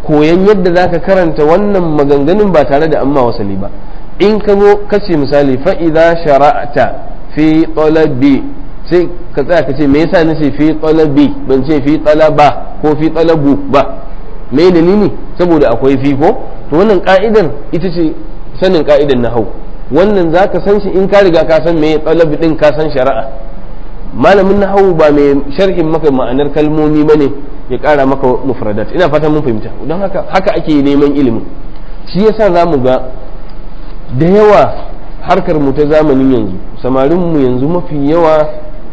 koyan yadda za ka karanta wannan maganganun ba tare da amma wasali ba in ka zo ka ce misali fa'iza shara'ata fi talabi sai ka tsaya ka ce me yasa nace fi talabi ban ce fi talaba ko fi talabu ba me dalili saboda akwai fi ko to wannan ka'idar ita ce sanin ka'idar nahau wannan za ka san shi in ka riga ka san me talabi din ka san shari'a malamin nahau ba mai sharhin maka ma'anar kalmomi bane ya kara maka mufradat ina fatan mun fahimta don haka haka ake neman ilimin shi yasa za mu ga da yawa harkar mu ta zamanin yanzu samarin mu yanzu mafi yawa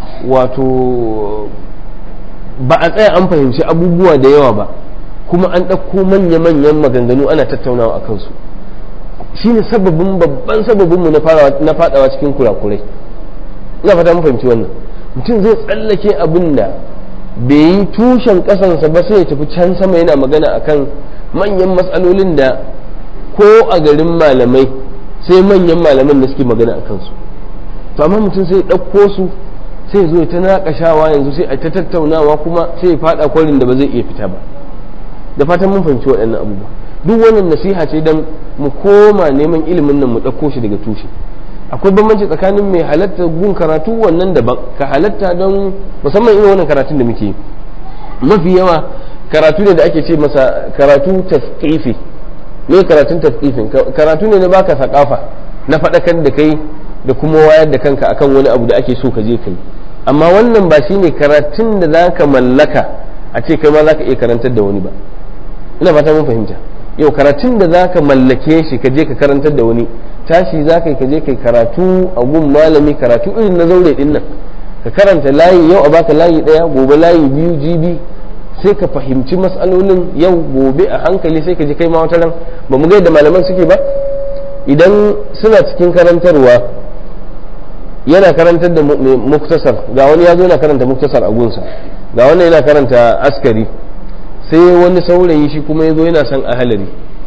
wato ba a tsaya an fahimci abubuwa da yawa ba kuma an ɗauko manya-manyan maganganu ana tattaunawa a kansu shine sababin babban sababin mu na fadawa cikin kurakurai ina fata mun fahimci wannan mutum zai tsallake abin da bai yi tushen kasansa ba sai ya tafi can sama yana magana akan manyan matsalolin da ko a garin malamai sai manyan malaman da suke magana a kansu to amma mutum sai ɗauko su sai zo ta naƙashawa yanzu sai a ta tattaunawa kuma sai ya faɗa kwarin da ba zai iya fita ba da fatan mun fahimci waɗannan abubuwa duk wannan nasiha ce don mu koma neman ilimin nan mu ɗauko shi daga tushe akwai bambanci tsakanin mai halatta gun karatu wannan daban ka halatta don musamman irin wannan karatun da muke mafi yawa karatu ne da ake ce masa karatu tafkifi me karatun tafkifin karatu ne na baka sakafa na faɗakar da kai da kuma wayar da kanka akan wani abu da ake so ka je kai amma wannan ba shine karatun da za ka mallaka a ce kai ma za ka iya karantar da wani ba ina fata mun fahimta yau karatun da za ka mallake shi ka je ka karantar da wani tashi za ka yi ka je kai karatu a gun malami karatu irin na zaure din nan ka karanta layi yau a baka layi daya gobe layi biyu jibi sai ka fahimci matsalolin yau gobe a hankali sai ka ji kai ma wata ran ba mu ga yadda malaman suke ba idan suna cikin karantarwa yana karantar da muktasar ga wani ya zo yana karanta muktasar a gunsa ga wani yana karanta askari sai wani saurayi shi kuma ya zo yana son ahalari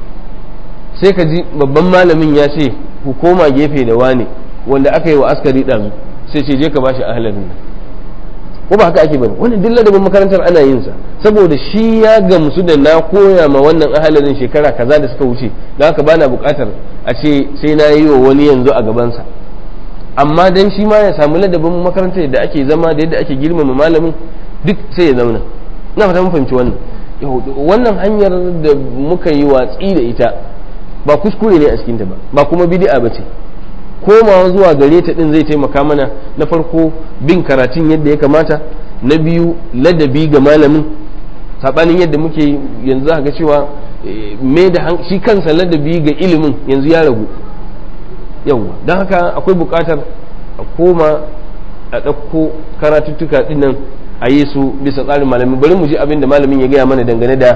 sai ka ji babban malamin ya ce ku koma gefe da wane wanda aka yi wa askari ɗazu sai ce je ka bashi ahalarin nan ko ba haka ake bane wannan duk ladabin makarantar ana yin sa saboda shi ya gamsu da na koya ma wannan ahalarin shekara kaza da suka wuce don haka bana buƙatar a ce sai na yi wa wani yanzu a gabansa amma dan shi ma ya samu ladabin makarantar da ake zama da yadda ake girmama malamin duk sai ya zauna ina fata mun fahimci wannan wannan hanyar da muka yi watsi da ita ba kuskure ne a cikinta ba ba kuma bid'a ba ce komawa zuwa gare ta din zai taimaka mana na farko bin karatun yadda ya kamata na biyu ladabi ga malamin sabanin yadda muke yanzu za ga cewa mai da shi kansa ladabi ga ilimin yanzu ya ragu yawwa don haka akwai buƙatar a koma a ɗauko karatuttuka dinnan a yi su bisa tsarin malamin bari mu ji abin da malamin ya gaya mana dangane da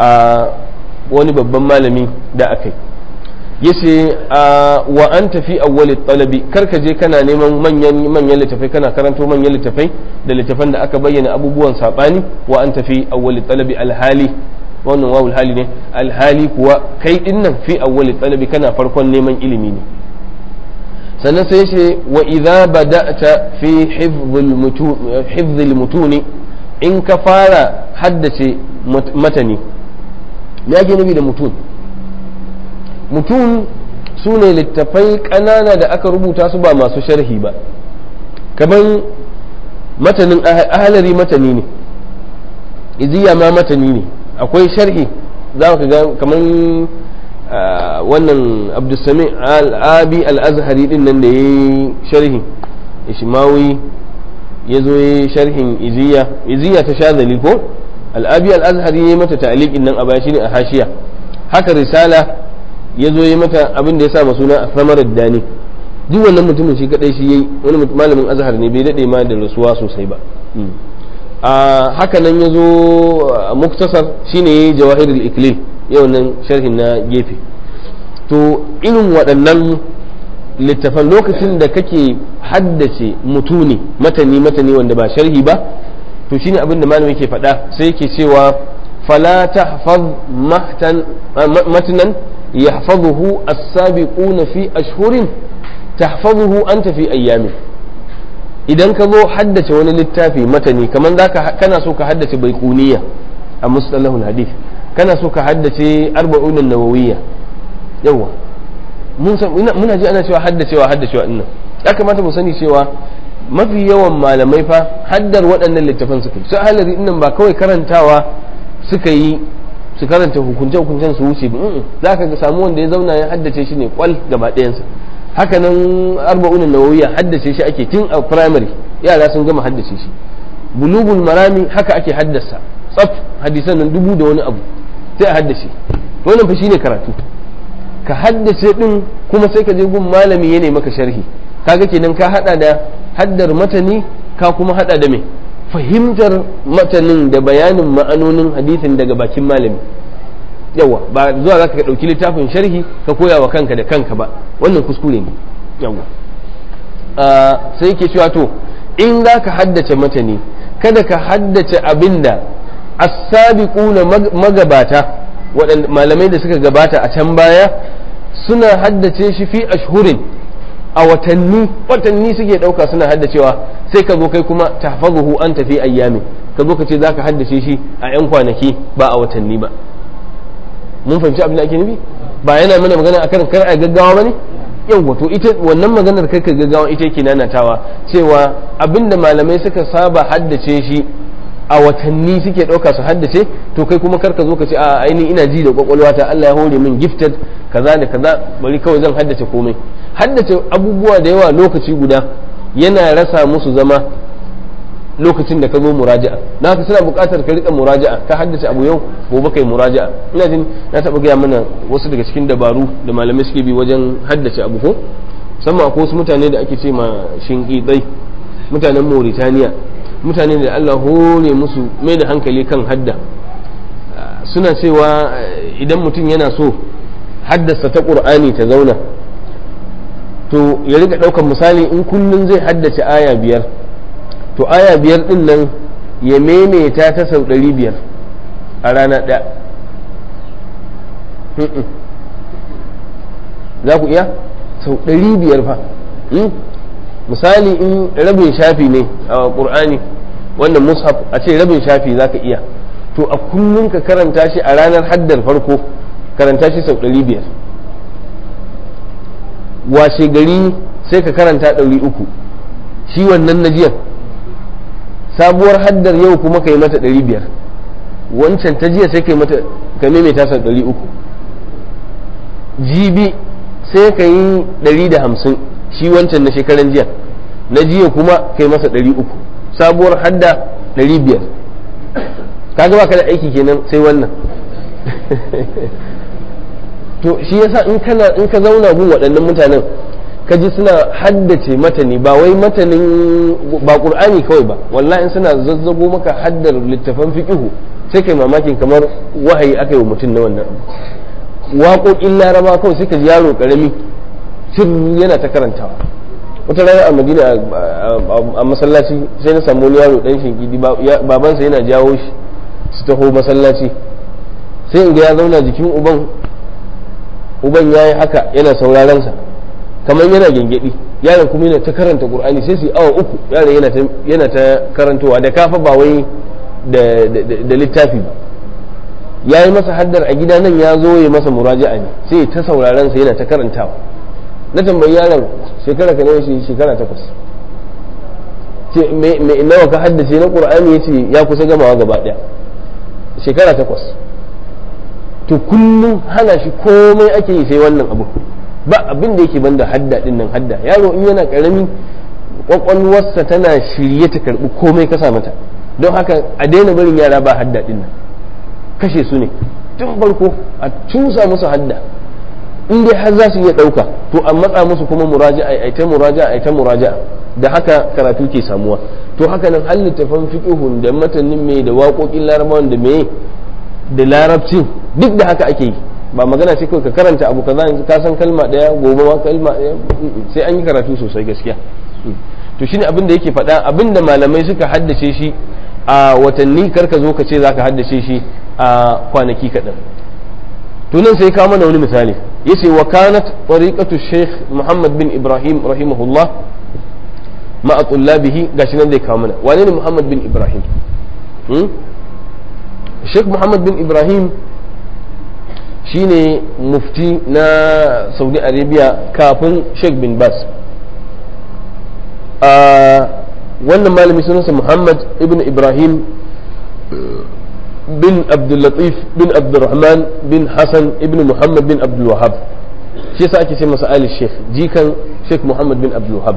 wani babban malami da aka yi yace wa an tafi awwali talabi kar ka je kana neman manyan manyan littafai kana karanto manyan littafai da littafan da aka bayyana abubuwan sabani wa an tafi awwali talabi alhali wannan wawul hali ne alhali kuwa kai dinnan fi awwali talabi kana farkon neman ilimi ne sannan sai ce wa idza bada'ta fi hifdhil mutuni in ka fara haddace matani me ake nufi da mutun mutum su ne littafai ƙanana da aka rubuta su ba masu sharhi ba kaman matanin ahalari matani ne iziya ma matani ne akwai sharhi za ka ga kaman wannan abdulsami al'abi al'azhari din nan da ya yi sharhi ishimawi ya zo ya yi sharhin iziya iziya ta sha ko al'abi al'azhari ya yi mata ta'aliqin nan a baya shine a hashiya haka risala ya zo yi mata abin da ya sa suna samarar dani duk wannan mutumin shi kadai shi yayi wani malamin azhar ne bai dade ma da rasuwa sosai ba a haka nan ya zo muktasar shine yayi jawahirul iklil yau nan sharhin na gefe to irin waɗannan littafan lokacin da kake haddace mutuni matani matani wanda ba sharhi ba to shine abin da malamin ke faɗa sai yake cewa fala tahfaz matnan يحفظه السابقون في أشهر تحفظه أنت في أيام idan ka zo haddace wani littafi matani kamar za kana so ka haddace baikuniya a mustalahul hadith kana so ka haddace arba'un nawawiyya yawa muna ji ana cewa haddacewa haddacewa dinnan ya kamata mu sani cewa mafi yawan malamai fa haddar waɗannan littafan suka yi su halari dinnan ba kawai karantawa suka yi su karanta hukunce-hukuncen su wuce za ka samu wanda ya zauna ya haddace shi ne kwal gaba ɗayansa haka nan arba'un nawawiya haddace shi ake tun a primary yara sun gama haddace shi bulugul marami haka ake haddasa tsaf hadisan nan dubu da wani abu sai a haddace wannan fa shine karatu ka haddace din kuma sai ka je gun malami ya ne maka sharhi kaga kenan ka hada da haddar matani ka kuma hada da me fahimtar matanin da bayanin ma'anonin hadisin daga bakin malami yawa ba zuwa zaka ka dauki littafin sharhi ka koya wa kanka da kanka ba wannan kuskure ne yawa sai ke cewa to in za ka haddace matani kada ka haddace abinda as-sabiquna magabata waɗanda malamai da suka gabata a can baya suna haddace shi fi ashhurin a watanni watanni suke ɗauka suna haddacewa sai ka zo kai kuma tahfazuhu an tafi ayyami ka zo ka ce zaka haddace shi a yan kwanaki ba a watanni ba mun fahimci abin da ake nufi ba yana mana magana akan kar a gaggawa bane yau to ita wannan maganar kai ka gaggawa ita yake nanatawa cewa abinda malamai suka saba haddace shi a watanni suke ɗauka su haddace to kai kuma kar ka zo ka ce a ainihin ina ji da kwakwalwata Allah ya hore min gifted kaza da kaza bari kawai zan haddace komai haddace abubuwa da yawa lokaci guda yana rasa musu zama lokacin da ka zo muraja'a na ka suna buƙatar ka rika muraja'a ka haddace abu yau gobe kai muraja'a ina jin na taɓa gaya mana wasu daga cikin dabaru da malamai suke bi wajen haddace abu ko musamman akwai wasu mutane da ake ce ma shinƙiɗai mutanen Mauritaniya mutane da Allah hore musu mai da hankali kan hadda suna cewa idan mutum yana so haddasa ta ƙur'ani ta zauna to ya riga ɗaukar misali in kullum zai haddace aya biyar to aya biyar ɗin nan ya maimaita ta sau ɗari biyar a rana ɗaya za ku iya sau ɗari biyar fa misali in rabin shafi ne a ƙur'ani wannan mushaf a ce rabin shafi za ka iya to a kullum ka karanta shi a ranar haddar farko karanta shi sau ɗari biyar washe gari sai ka karanta ɗari uku shi wannan na jiyan sabuwar haddar yau kuma ka yi mata ɗari biyar wancan ta jiya sai ka yi mata ka maimaita sau ɗari uku jibi sai ka yi ɗari da hamsin shi wancan na shekaran jiya na jiya kuma ka yi masa ɗari uku sabuwar hadda ɗari biyar kaga ba ka da aiki kenan sai wannan to shi yasa in kana in ka zauna gun waɗannan mutanen ka ji suna haddace matani ba wai matanin ba qur'ani kawai ba wallahi in suna zazzago maka haddar littafan fiqhu sai kai mamakin kamar wahayi aka yi wa mutum na wannan waƙoƙin laraba kawai sai ka ji yaro ƙarami sirri yana ta karantawa wata rana a madina a masallaci sai na samu wani yaro ɗan shinkidi babansa yana jawo shi su taho masallaci sai in ga ya zauna jikin uban uban ya yi haka yana sauraron sa kamar yana gyangyaɗi yaron kuma yana ta karanta qur'ani sai su yi awa uku yaron yana ta karantowa da kafa ba wai da littafi ba ya yi masa haddar a gida nan ya zo ya masa muraja'a ne sai ta sauraron sa yana ta karantawa na tambayi yaron shekara ka nawa shi shekara takwas ce me nawa ka haddace na qur'ani yace ya kusa gamawa gaba daya shekara takwas to kullum hana shi komai ake yi sai wannan abu ba abin da yake banda hadda din nan hadda yaro in yana karami kwakwalwarsa tana shirye ta karbi komai kasa mata don haka a daina barin yara ba hadda din nan kashe su ne tun farko a cusa musu hadda in dai har za su iya ɗauka to a matsa musu kuma muraja'a ai ta muraja'a ai ta muraja'a da haka karatu ke samuwa to haka nan har littafan fiqhun da matanin mai da waƙoƙin larabawan da me da larabcin duk da haka ake yi ba magana ce kawai ka karanta abu kaza yanzu ka san kalma daya gobe ma kalma daya sai an yi karatu sosai gaskiya to shine abin da yake faɗa abin da malamai suka haddace shi a watanni karka zo ka ce zaka haddace shi a kwanaki kaɗan to nan sai kawo mana wani misali yace wa kanat tariqatu sheikh muhammad bin ibrahim rahimahullah ma'a tullabihi gashi nan zai kawo mana wane ne muhammad bin ibrahim sheikh muhammad bin ibrahim shine mufti na saudi arabia kafin sheikh bin bas a wannan malami sunansa muhammad ibn ibrahim bin abdullatif bin abdurrahman bin hassan ibn muhammad bin abdulwahab shi yasa ake ce masa ali sheikh jikan sheikh muhammad bin abdulwahab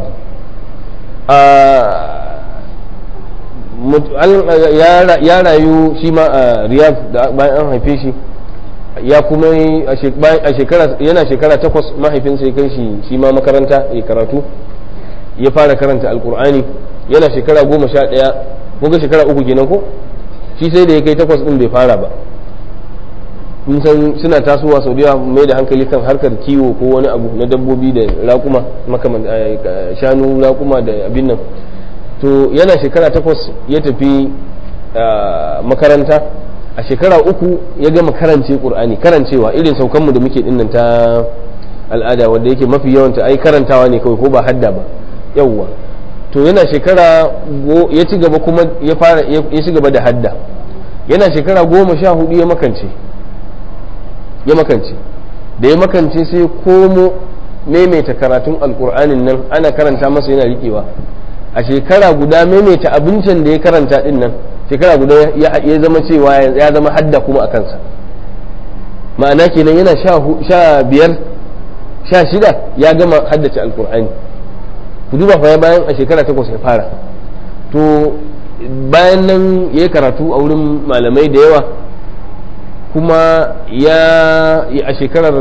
ya rayu shi ma a riyadh bayan an haife shi ya kuma a shekara yana shekara takwas mahaifinsa ya kai shi shi ma makaranta ya karatu ya fara karanta alkur'ani yana shekara goma sha ɗaya ko shekara uku kenan ko shi sai da ya kai takwas ɗin bai fara ba mun san suna tasowa sau da mai da hankali kan harkar kiwo ko wani abu na dabbobi da raƙuma makaman shanu raƙuma da abin nan to yana shekara takwas ya tafi makaranta a shekara uku ya gama karance ƙur'ani karancewa irin saukanmu da muke dinnan ta al'ada wanda yake mafi yawanta ai karantawa ne kawai ko ba hadda ba yawwa to yana shekara ya ci gaba kuma ya fara ya ci gaba da hadda yana shekara goma sha hudu ya makance ya makance da ya makance sai komo maimaita karatun alkur'anin nan ana karanta masa yana riƙewa a shekara guda maimaita abincin da ya karanta din nan shekara guda ya zama cewa ya zama hadda kuma a kansa ma'ana kenan yana sha biyar sha shida ya gama haddace alkur'ani ku duba fa bayan a shekara takwas ya fara to bayan nan ya karatu a wurin malamai da yawa kuma ya a shekarar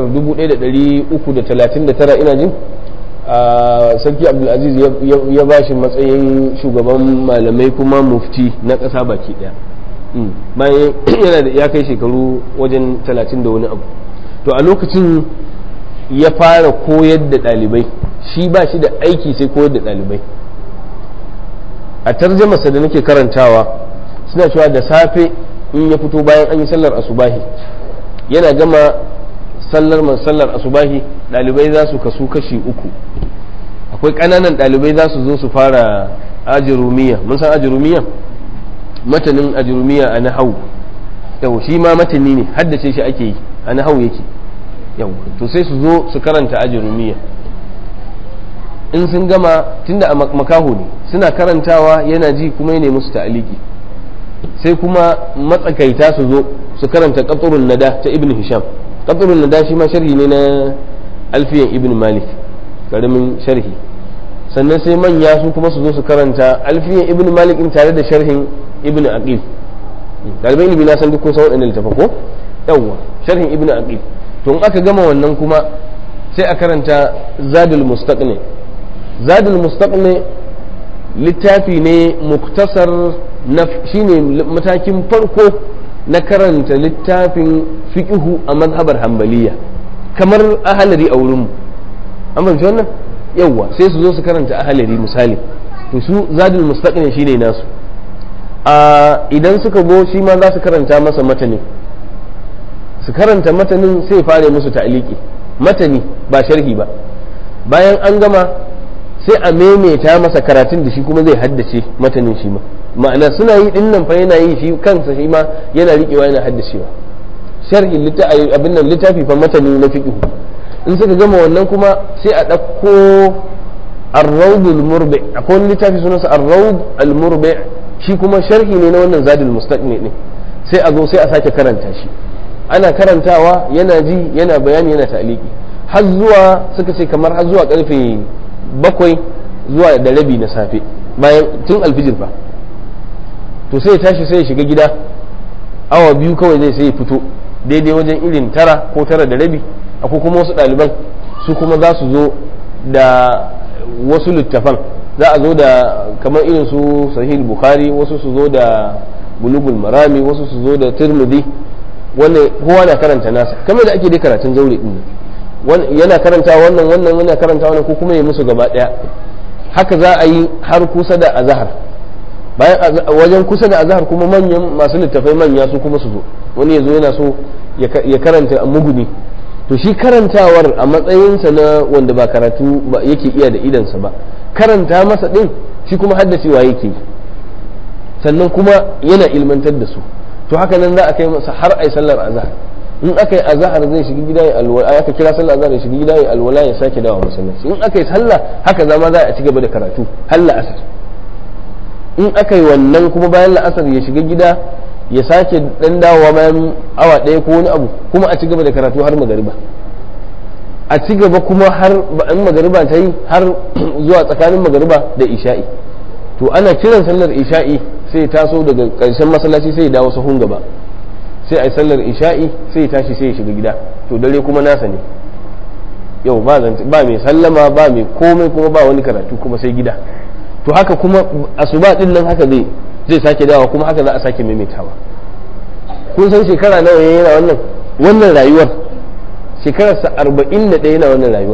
1339 ina jin sarki abdulaziz ya ba shi matsayin shugaban malamai kuma mufti na ƙasa baki ɗaya bayan yana da ya kai shekaru wajen 30 da wani abu to a lokacin ya fara koyar da ɗalibai shi ba shi da aiki sai koyar da ɗalibai a tarjamasa da nake karantawa suna cewa da safe in ya fito bayan an yi sallar asubahi yana gama sallar man sallar asubahi ɗalibai za su kasu kashi uku akwai ƙananan ɗalibai za su zo su fara ajirumiya mun san ajirumiya matanin ajirumiya a nahau yau shi ma matani ne haddace shi ake yi a nahau yake yau to sai su zo su karanta ajirumiya in sun gama tunda a makaho ne suna karantawa yana ji kuma ya nemi su ta'aliki sai kuma matsakaita su zo su karanta qatrun nada ta ibn hisham qatrun nada shi ma sharhi ne na alfiyan ibn malik karamin sharhi sannan sai manya su kuma su zo su karanta alfiyan ibn malik in tare da sharhin ibn aqil dalibai ilimi na san duk kun san waɗannan littafin ko yawwa sharhin ibn aqil to in aka gama wannan kuma sai a karanta zadul mustaqni zadul mustaqni littafi ne muktasar na shine matakin farko na karanta littafin fiqhu a mazhabar hambaliya kamar ahalari a wurinmu an fahimci wannan yawwa sai su zo su karanta ahalari misali to su zadul mustaqni shine nasu a idan suka go shi ma za su karanta masa matani su karanta matanin sai fare musu ta'aliki matani ba sharhi ba bayan an gama sai a maimaita masa karatun da shi kuma zai haddace matanin shi ma ma'ana suna yi din nan fa yana yi shi kansa shi ma yana riƙewa yana haddacewa sharhi littafi abin nan littafi fa matani na fiqh in suka gama wannan kuma sai a ɗauko ar-rawd al-murbi akwai wani littafi sunansa ar-rawd al-murbi shi kuma sharhi ne na wannan zadul mustaqni ne sai a zo sai a sake karanta shi ana karantawa yana ji yana bayani yana ta'aliki har zuwa suka ce kamar har zuwa karfe bakwai zuwa da rabi na safe bayan tun alfijir fa to sai ya tashi sai ya shiga gida awa biyu kawai zai sai ya fito daidai wajen irin tara ko tara da rabi akwai kuma wasu ɗaliban su kuma za su zo da wasu littafan za a zo da kamar irin su sahih bukhari wasu su zo da bulugul marami wasu su zo da tirmidhi wannan kowa na karanta nasa kamar da ake dai karatun zaure din yana karanta wannan wannan yana karanta wannan ko kuma ya musu gaba daya haka za a yi har kusa da azhar bayan wajen kusa da azhar kuma manyan masu littafai manya su kuma su zo wani ya zo yana so ya karanta muguni to shi karantawar a matsayinsa na wanda ba karatu ba yake iya da idansa ba karanta masa din shi kuma haddacewa yake sannan kuma yana ilmantar da su to haka nan za a kai masa har ai sallar azhar in aka yi azahar zai shiga gida ya alwala aka kira sallah azahar ya shiga gida ya alwala ya sake dawo masallaci in aka yi sallah haka zama za a ci gaba da karatu har la'asar in aka yi wannan kuma bayan la'asar ya shiga gida ya sake dan dawowa bayan awa ɗaya ko wani abu kuma a ci gaba da karatu har magariba a ci gaba kuma har in magariba ta yi har zuwa tsakanin magariba da isha'i to ana kiran sallar isha'i sai taso daga ƙarshen masallaci sai ya dawo sahun gaba sai a yi sallar isha'i sai ya tashi sai ya shiga gida to dare kuma nasa ne yau ba ba mai sallama ba mai komai kuma ba wani karatu kuma sai gida to haka kuma asuba din nan haka zai zai sake dawa kuma haka za a sake maimaitawa kun san shekara nawa yana wannan wannan rayuwar shekararsa arba'in da ɗaya yana wannan rayuwar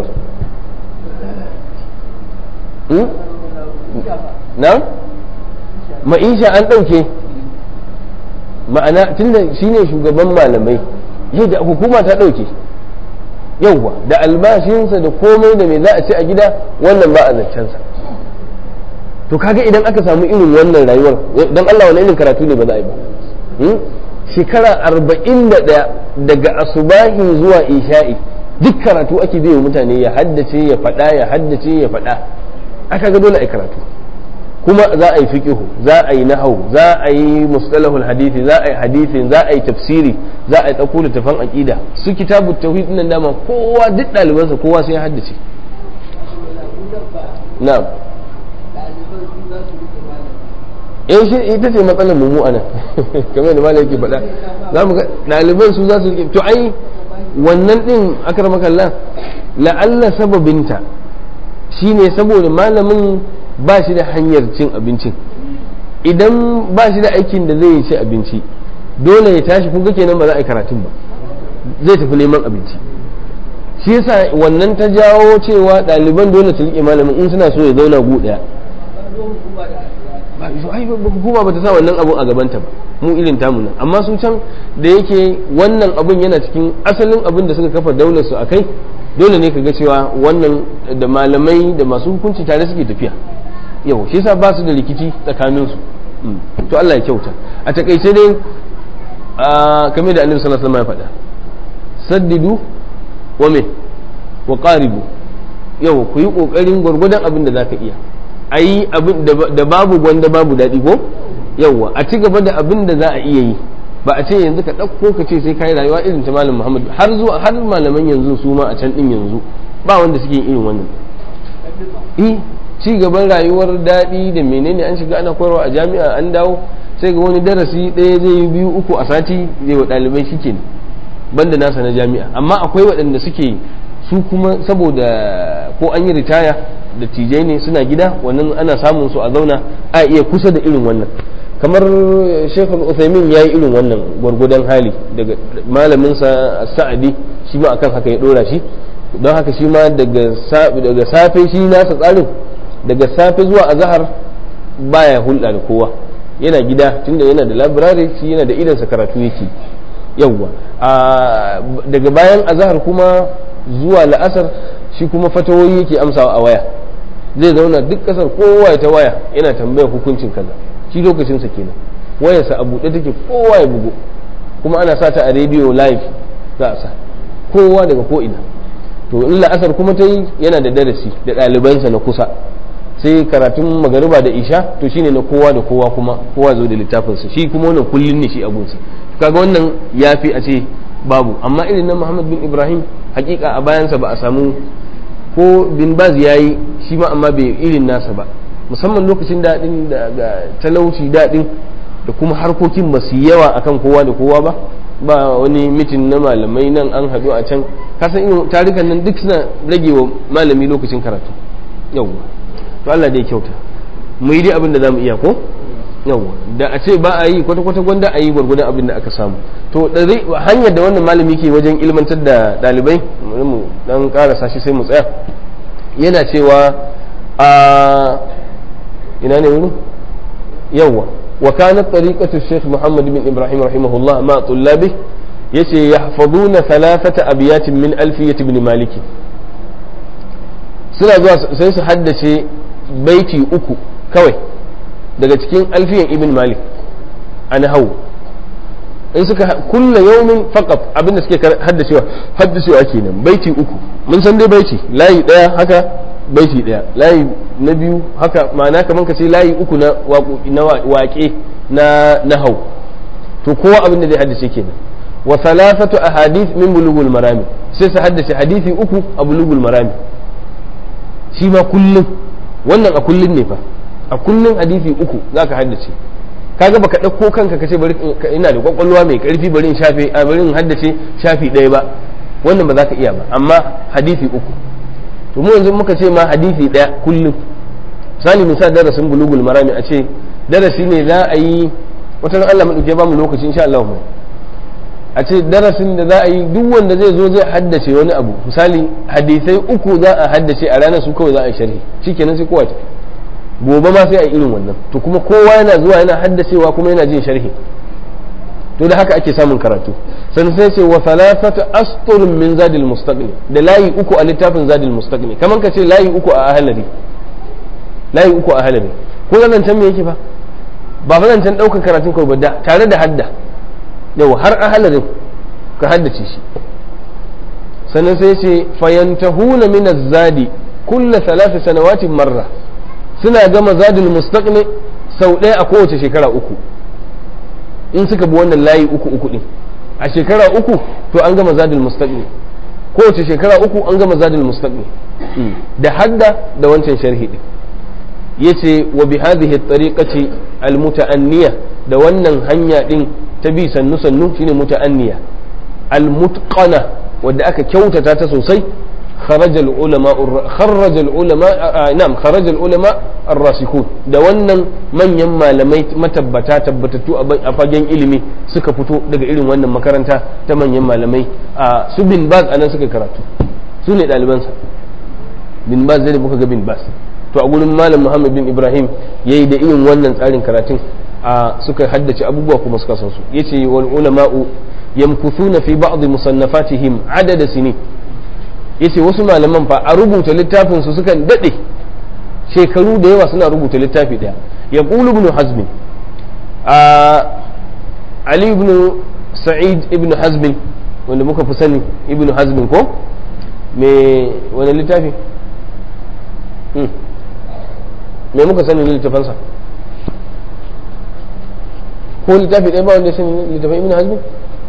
na ma'isha an ɗauke ma'ana tunda shine shugaban malamai yadda hukuma ta ɗauke yauwa da albashinsa da komai da mai za a ci a gida wannan ba a zancensa to kaga idan aka samu irin wannan rayuwar don Allah wani irin karatu ne ba za a yi ba shekara arba'in da ɗaya daga asubahi zuwa isha'i duk karatu ake biyo mutane ya haddace ya faɗa ya haddace ya faɗa aka ga dole a yi karatu kuma za a yi fiqihu za a yi nahau za a yi mustalahul hadisi za a yi hadisin za a yi tafsiri za a yi ɗauko littafan aqida su kitabu tauhid nan dama kowa duk ɗalibansa kowa sai ya haddace na'am eh shi ita ce matsalar mu anan kamar da malam yake faɗa za mu ga ɗaliban su za su rike to ai wannan din akramakallah la'alla sababinta shine saboda malamin ba shi da hanyar cin abincin idan ba shi da aikin da zai ci abinci dole ya tashi kuka kenan ba za a yi karatun ba zai tafi neman abinci shi yasa wannan ta jawo cewa ɗaliban dole su riƙe malamin in suna so ya zauna gu ɗaya hukuma ba ta sa wannan abun a gabanta ba mu irin tamu nan amma su can da yake wannan abun yana cikin asalin abin da suka kafa daular su akai dole ne ka ga cewa wannan da malamai da masu hukunci tare suke tafiya yau shi yasa ba su da rikici tsakanin su to Allah ya kyauta a takaice dai kamar da Annabi sallallahu alaihi wasallam ya faɗa saddidu wa me wa qaribu yau ku yi kokarin gwargwadon abin da zaka iya ayi abin da babu gwanda babu daɗi ko yauwa a ci gaba da abin da za a iya yi ba a ce yanzu ka ɗauko ka ce sai kai rayuwa irin ta malam Muhammad har zuwa har malaman yanzu su ma a can din yanzu ba wanda suke irin wannan eh ci gaban rayuwar daɗi da menene an shiga ana koyarwa a jami'a an dawo sai ga wani darasi ɗaya zai yi biyu uku a sati zai wa ɗalibai shike ne banda nasa na jami'a amma akwai waɗanda suke su kuma saboda ko an yi ritaya da tijai ne suna gida wannan ana samun su a zauna a iya kusa da irin wannan kamar shekul uthaymin ya yi irin wannan gwargwadon hali daga malaminsa sa'adi shi ma akan haka ya ɗora shi don haka shi ma daga safe shi nasa tsarin daga safe zuwa azahar baya hulɗa da kowa yana gida tunda yana da labirare shi yana da idansa karatu yake yawwa daga bayan azahar kuma zuwa la'asar shi kuma fatawoyi yake amsawa a waya zai zauna duk kasar kowa ya ta waya yana tambayar hukuncin kaza shi lokacinsa kenan wayarsa a buɗe take kowa ya bugu kuma ana sa ta a rediyo live za a sa kowa daga ko'ina to in la'asar kuma ta yi yana da darasi da ɗalibansa na kusa sai karatun magariba da isha to shine na kowa da kowa kuma kowa zo da littafinsa shi kuma wannan kullun ne shi abunsa kaga wannan ya fi a ce babu amma irin na muhammad bin ibrahim hakika a bayansa ba a samu ko bin baz ya yi shi ma amma bai irin nasa ba musamman lokacin daɗin da talauci daɗin da kuma harkokin ba su yawa akan kowa da kowa ba ba wani mitin na malamai nan an haɗu a can kasan irin tarikan nan duk suna rage wa malami lokacin karatu yawwa to Allah dai kyauta mu yi dai abin da zamu iya ko yawwa da a ce ba a yi kwata kwata gwanda a yi gwargwadon abin da aka samu to hanyar da wannan malami ke wajen ilmantar da ɗalibai mu dan karasa shi sai mu tsaya yana cewa a ina ne wurin yawwa wa kanat tariqatu Sheikh Muhammad bin Ibrahim rahimahullah ma tullabi yace yahfazuna thalathata abiyatin min alfiyat ibn Malik suna zuwa sai su haddace baiti uku kawai daga cikin alfiyan ibn Malik an hau in suka kulla yaumin faqat abinda suke haddacewa haddacewa kenan baiti uku mun san dai baiti layi daya haka baiti daya layi na biyu haka ma'ana kaman ka ce layi uku na waƙoƙi na waƙe na nahau to kowa abin da zai haddace kenan wa thalathatu ahadith min bulughul marami sai su haddace hadisi uku a bulughul marami shi ma kullum wannan a kullum ne fa a kullum hadisi uku zaka haddace kaga baka ɗauko kanka kace bari ina da kwakwalwa mai karfi bari in shafe a bari in haddace shafi ɗaya ba wannan ba za ka iya ba amma hadisi uku to mu yanzu muka ce ma hadisi ɗaya kullum misali misali darasin bulugul marami a ce darasi ne za a yi wata Allah madauke ba mu lokaci insha Allah mu a ce darasin da za a yi duk wanda zai zo zai haddace wani abu misali hadisai uku za a haddace a ranar su kawai za a yi sharhi shikenan sai kowa ta gobe ma sai a irin wannan to kuma kowa yana zuwa yana haddacewa kuma yana jin sharhi to da haka ake samun karatu sannan sai ce wa thalathatu asturun min zadil mustaqni da layi uku a littafin zadil mustaqni kaman ka ce layi uku a ahlari layi uku a ahlari ko nan can me yake fa ba fa can daukar karatun kawai ba tare da hadda yau har ahlarin ka haddace shi sannan sai ce fayantahuna min az-zadi kulla thalath sanawatin marra suna gama zadul mustaqni sau ɗaya a kowace shekara uku in suka bi wannan layi uku uku din a shekara uku to an gama zadul mustaqni kowace shekara uku an gama zadul mustaqni da hadda da wancan sharhi din yace wa bi hadhihi at-tariqati al-muta'anniya da wannan hanya din ta bi sannu sannu shine muta'anniya al-mutqana wadda aka kyautata ta sosai خرج العلماء خرج العلماء نعم خرج العلماء الراسخون da wannan manyan malamai matabbata tabbatattu a fagen ilimi suka fito daga irin wannan makaranta ta manyan malamai a su bin baz anan suka karatu su ne ɗalibansa bin baz zai muka ga bin baz to a gurin malam muhammad bin ibrahim yayi da irin wannan tsarin karatun a suka haddace abubuwa kuma suka san su yace wal ulama'u yamkuthuna fi ba'd musannafatihim adada sinin yace wasu malaman fa a rubuta littafin su sukan dade shekaru da yawa suna rubuta littafi daya ya qulu ibn hazm a ali ibn sa'id ibn hazm wanda muka fi sani ibn hazm ko me wani littafi me muka sani ne littafansa ko littafi ɗaya ba wanda ya sani littafin ibn hazm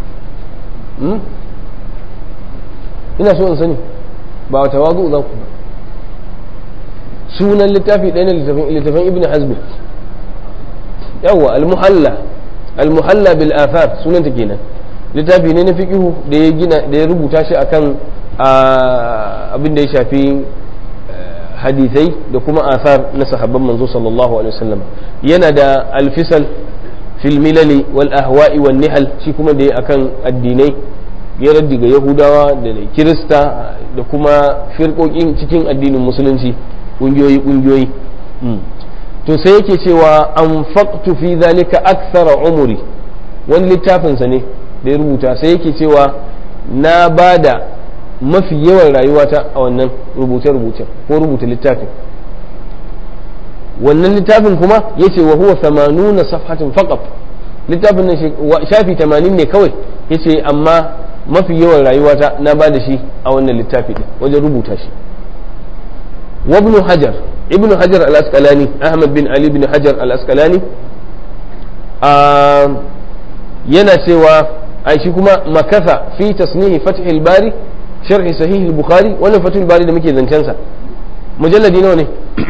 ina so in sani ba wata wazu za ku ba sunan littafi ɗaya na littafin ibn hazmi yawwa al-muhalla al-muhalla bil athar sunan ta kenan littafi ne na fiqihu da ya gina da ya rubuta shi akan abin da ya shafi hadisai da kuma athar na sahabban manzo sallallahu alaihi wasallam yana da al-fisal fil milali wal ahwa'i wan nihal shi kuma da ya akan addinai ya raddi ga yahudawa da kirista da kuma firkokin cikin addinin musulunci ƙungiyoyi ƙungiyoyi to sai yake cewa an faƙtu fi zalika akthara umuri wani littafinsa ne da ya rubuta sai yake cewa na ba da mafi yawan rayuwata a wannan rubuce-rubuce ko rubuta littafin wannan littafin kuma ya ce wa huwa samanuna safhatin faqat littafin nan shafi 80 ne kawai ya ce amma mafi yawan rayuwata na ba da shi a wannan littafi ɗin wajen rubuta shi wa ibn hajar ibn hajar al-asqalani ahmad bin ali bin hajar al-asqalani yana cewa a shi kuma makasa fi tasnihi fathil bari sharhi sahih al-bukhari wannan fathul bari da muke zancen sa mujalladi nawa ne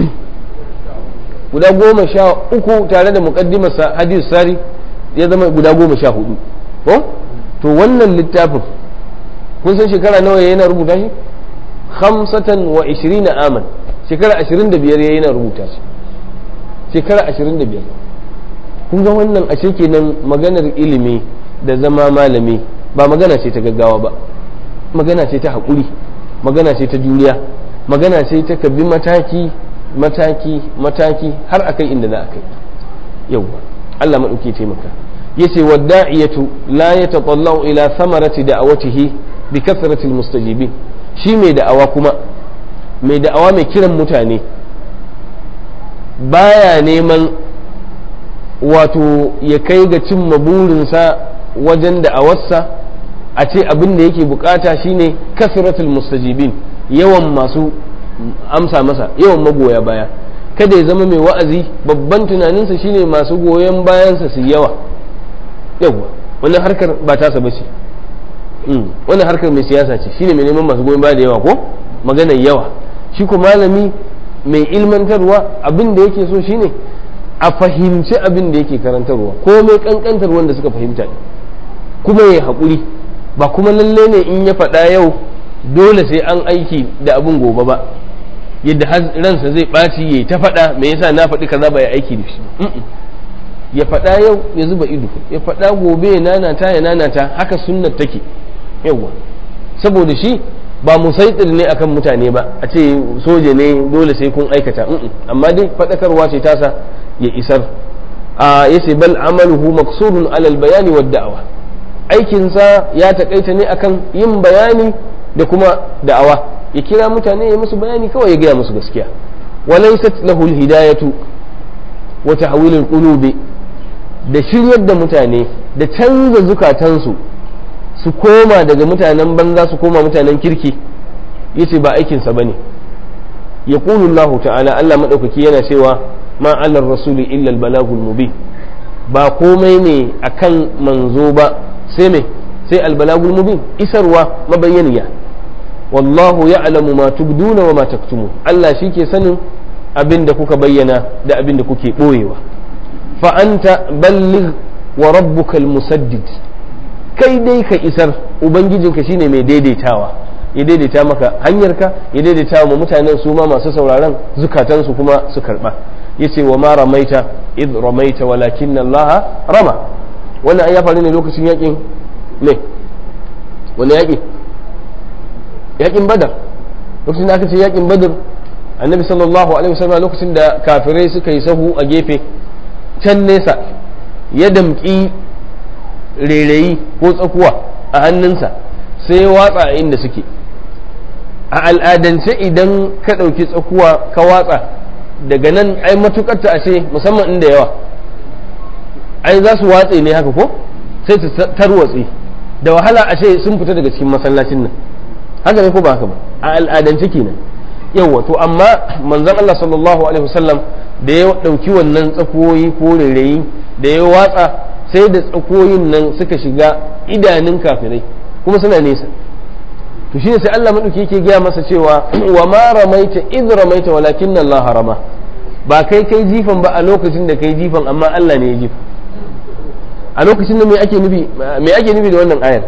guda goma sha uku tare da muqaddimarsa hadith sari ya zama guda goma sha hudu ko to wannan littafin kun san shekara nawa yana rubuta shi khamsatan wa ishirina aman shekara ashirin da biyar yana rubuta shi shekara ashirin da biyar kun ga wannan ashe kenan maganar ilimi da zama malami ba magana ce ta gaggawa ba magana ce ta haƙuri magana ce ta juriya magana ce ta ka bi mataki mataki mataki har akai inda za a kai yau Allah maɗauki taimaka yace wadda'iyatu la yatatallau ila thamarati da'awatihi bi kathrati almustajibin shi mai da'awa kuma mai da'awa mai kiran mutane baya neman wato ya kai ga cimma burinsa wajen da'awarsa a ce abin da yake bukata shine kasratul mustajibin yawan masu amsa masa yawan magoya baya kada ya zama mai wa'azi babban tunaninsa shine masu goyon bayansa su yawa yawa wannan harkar ba tasa bace wannan harkar mai siyasa ce shine mai neman masu goyon baya da yawa ko maganar yawa shi ko malami mai ilmantarwa abin da yake so shine a fahimci abin da yake karantarwa ko mai kankantar wanda suka fahimta ne kuma ya haƙuri ba kuma lalle ne in ya faɗa yau dole sai an aiki da abin gobe ba yadda ransa zai ɓaci ya ta faɗa me yasa na faɗi kaza ba ya aiki da shi ya faɗa yau ya zuba ido ya faɗa gobe ya nanata ya nanata haka sunnar take yawa saboda shi ba musaitir ne akan mutane ba a ce soja ne dole sai kun aikata amma dai faɗakarwa ce tasa ya isar a yace bal amaluhu maqsurun alal bayani wad da'awa aikinsa ya takaita ne akan yin bayani da kuma da'awa ya kira mutane ya musu bayani kawai ya gaya musu gaskiya walaysat lahu alhidayatu wa tahwil alqulubi da shiryar da mutane da canza zukatansu su koma daga mutanen banza su koma mutanen kirki yace ba aikinsa bane yaqulu Allah ta'ala Allah madaukaki yana cewa ma alar rasuli illa albalagul mubin ba komai ne akan manzo ba sai me sai albalagul mubin isarwa mabayyaniya wallahu ya'lamu ma tubduna wa ma taktumu Allah ke sanin abin da kuka bayyana da abin da kuke boyewa fa anta balligh wa rabbukal musaddid kai dai ka isar ubangijinka shine mai daidaitawa ya daidaita maka hanyarka ya daidaita wa mutanen su ma masu sauraron zukatansu kuma su karba yace wa ma ramaita id ramaita walakin Allah rama wannan an ya faru ne lokacin yakin ne wani yaki yakin badar lokacin da aka ce yakin badar annabi sallallahu alaihi wasallam lokacin da kafirai suka yi sahu a gefe can nesa ya damƙi rairayi ko tsakuwa a hannunsa sai ya watsa a inda suke a al'adance idan ka ɗauki tsakuwa ka watsa daga nan ai matukar ta ashe musamman inda yawa ai za su watse ne haka ko sai ta tarwatse da wahala ashe sun fita daga cikin masallacin nan haka ne ko ba haka ba a al'adance kenan yawa to amma manzon Allah sallallahu alaihi wasallam da ya dauki wannan tsakoyi ko rairayi da ya watsa sai da tsakoyin nan suka shiga idanun kafirai kuma suna nesa to shine sai Allah madauki yake gaya masa cewa wa ma ramaita id ramaita walakin Allah harama ba kai kai jifan ba a lokacin da kai jifan amma Allah ne ya jifa a lokacin da me ake nufi me ake nufi da wannan ayar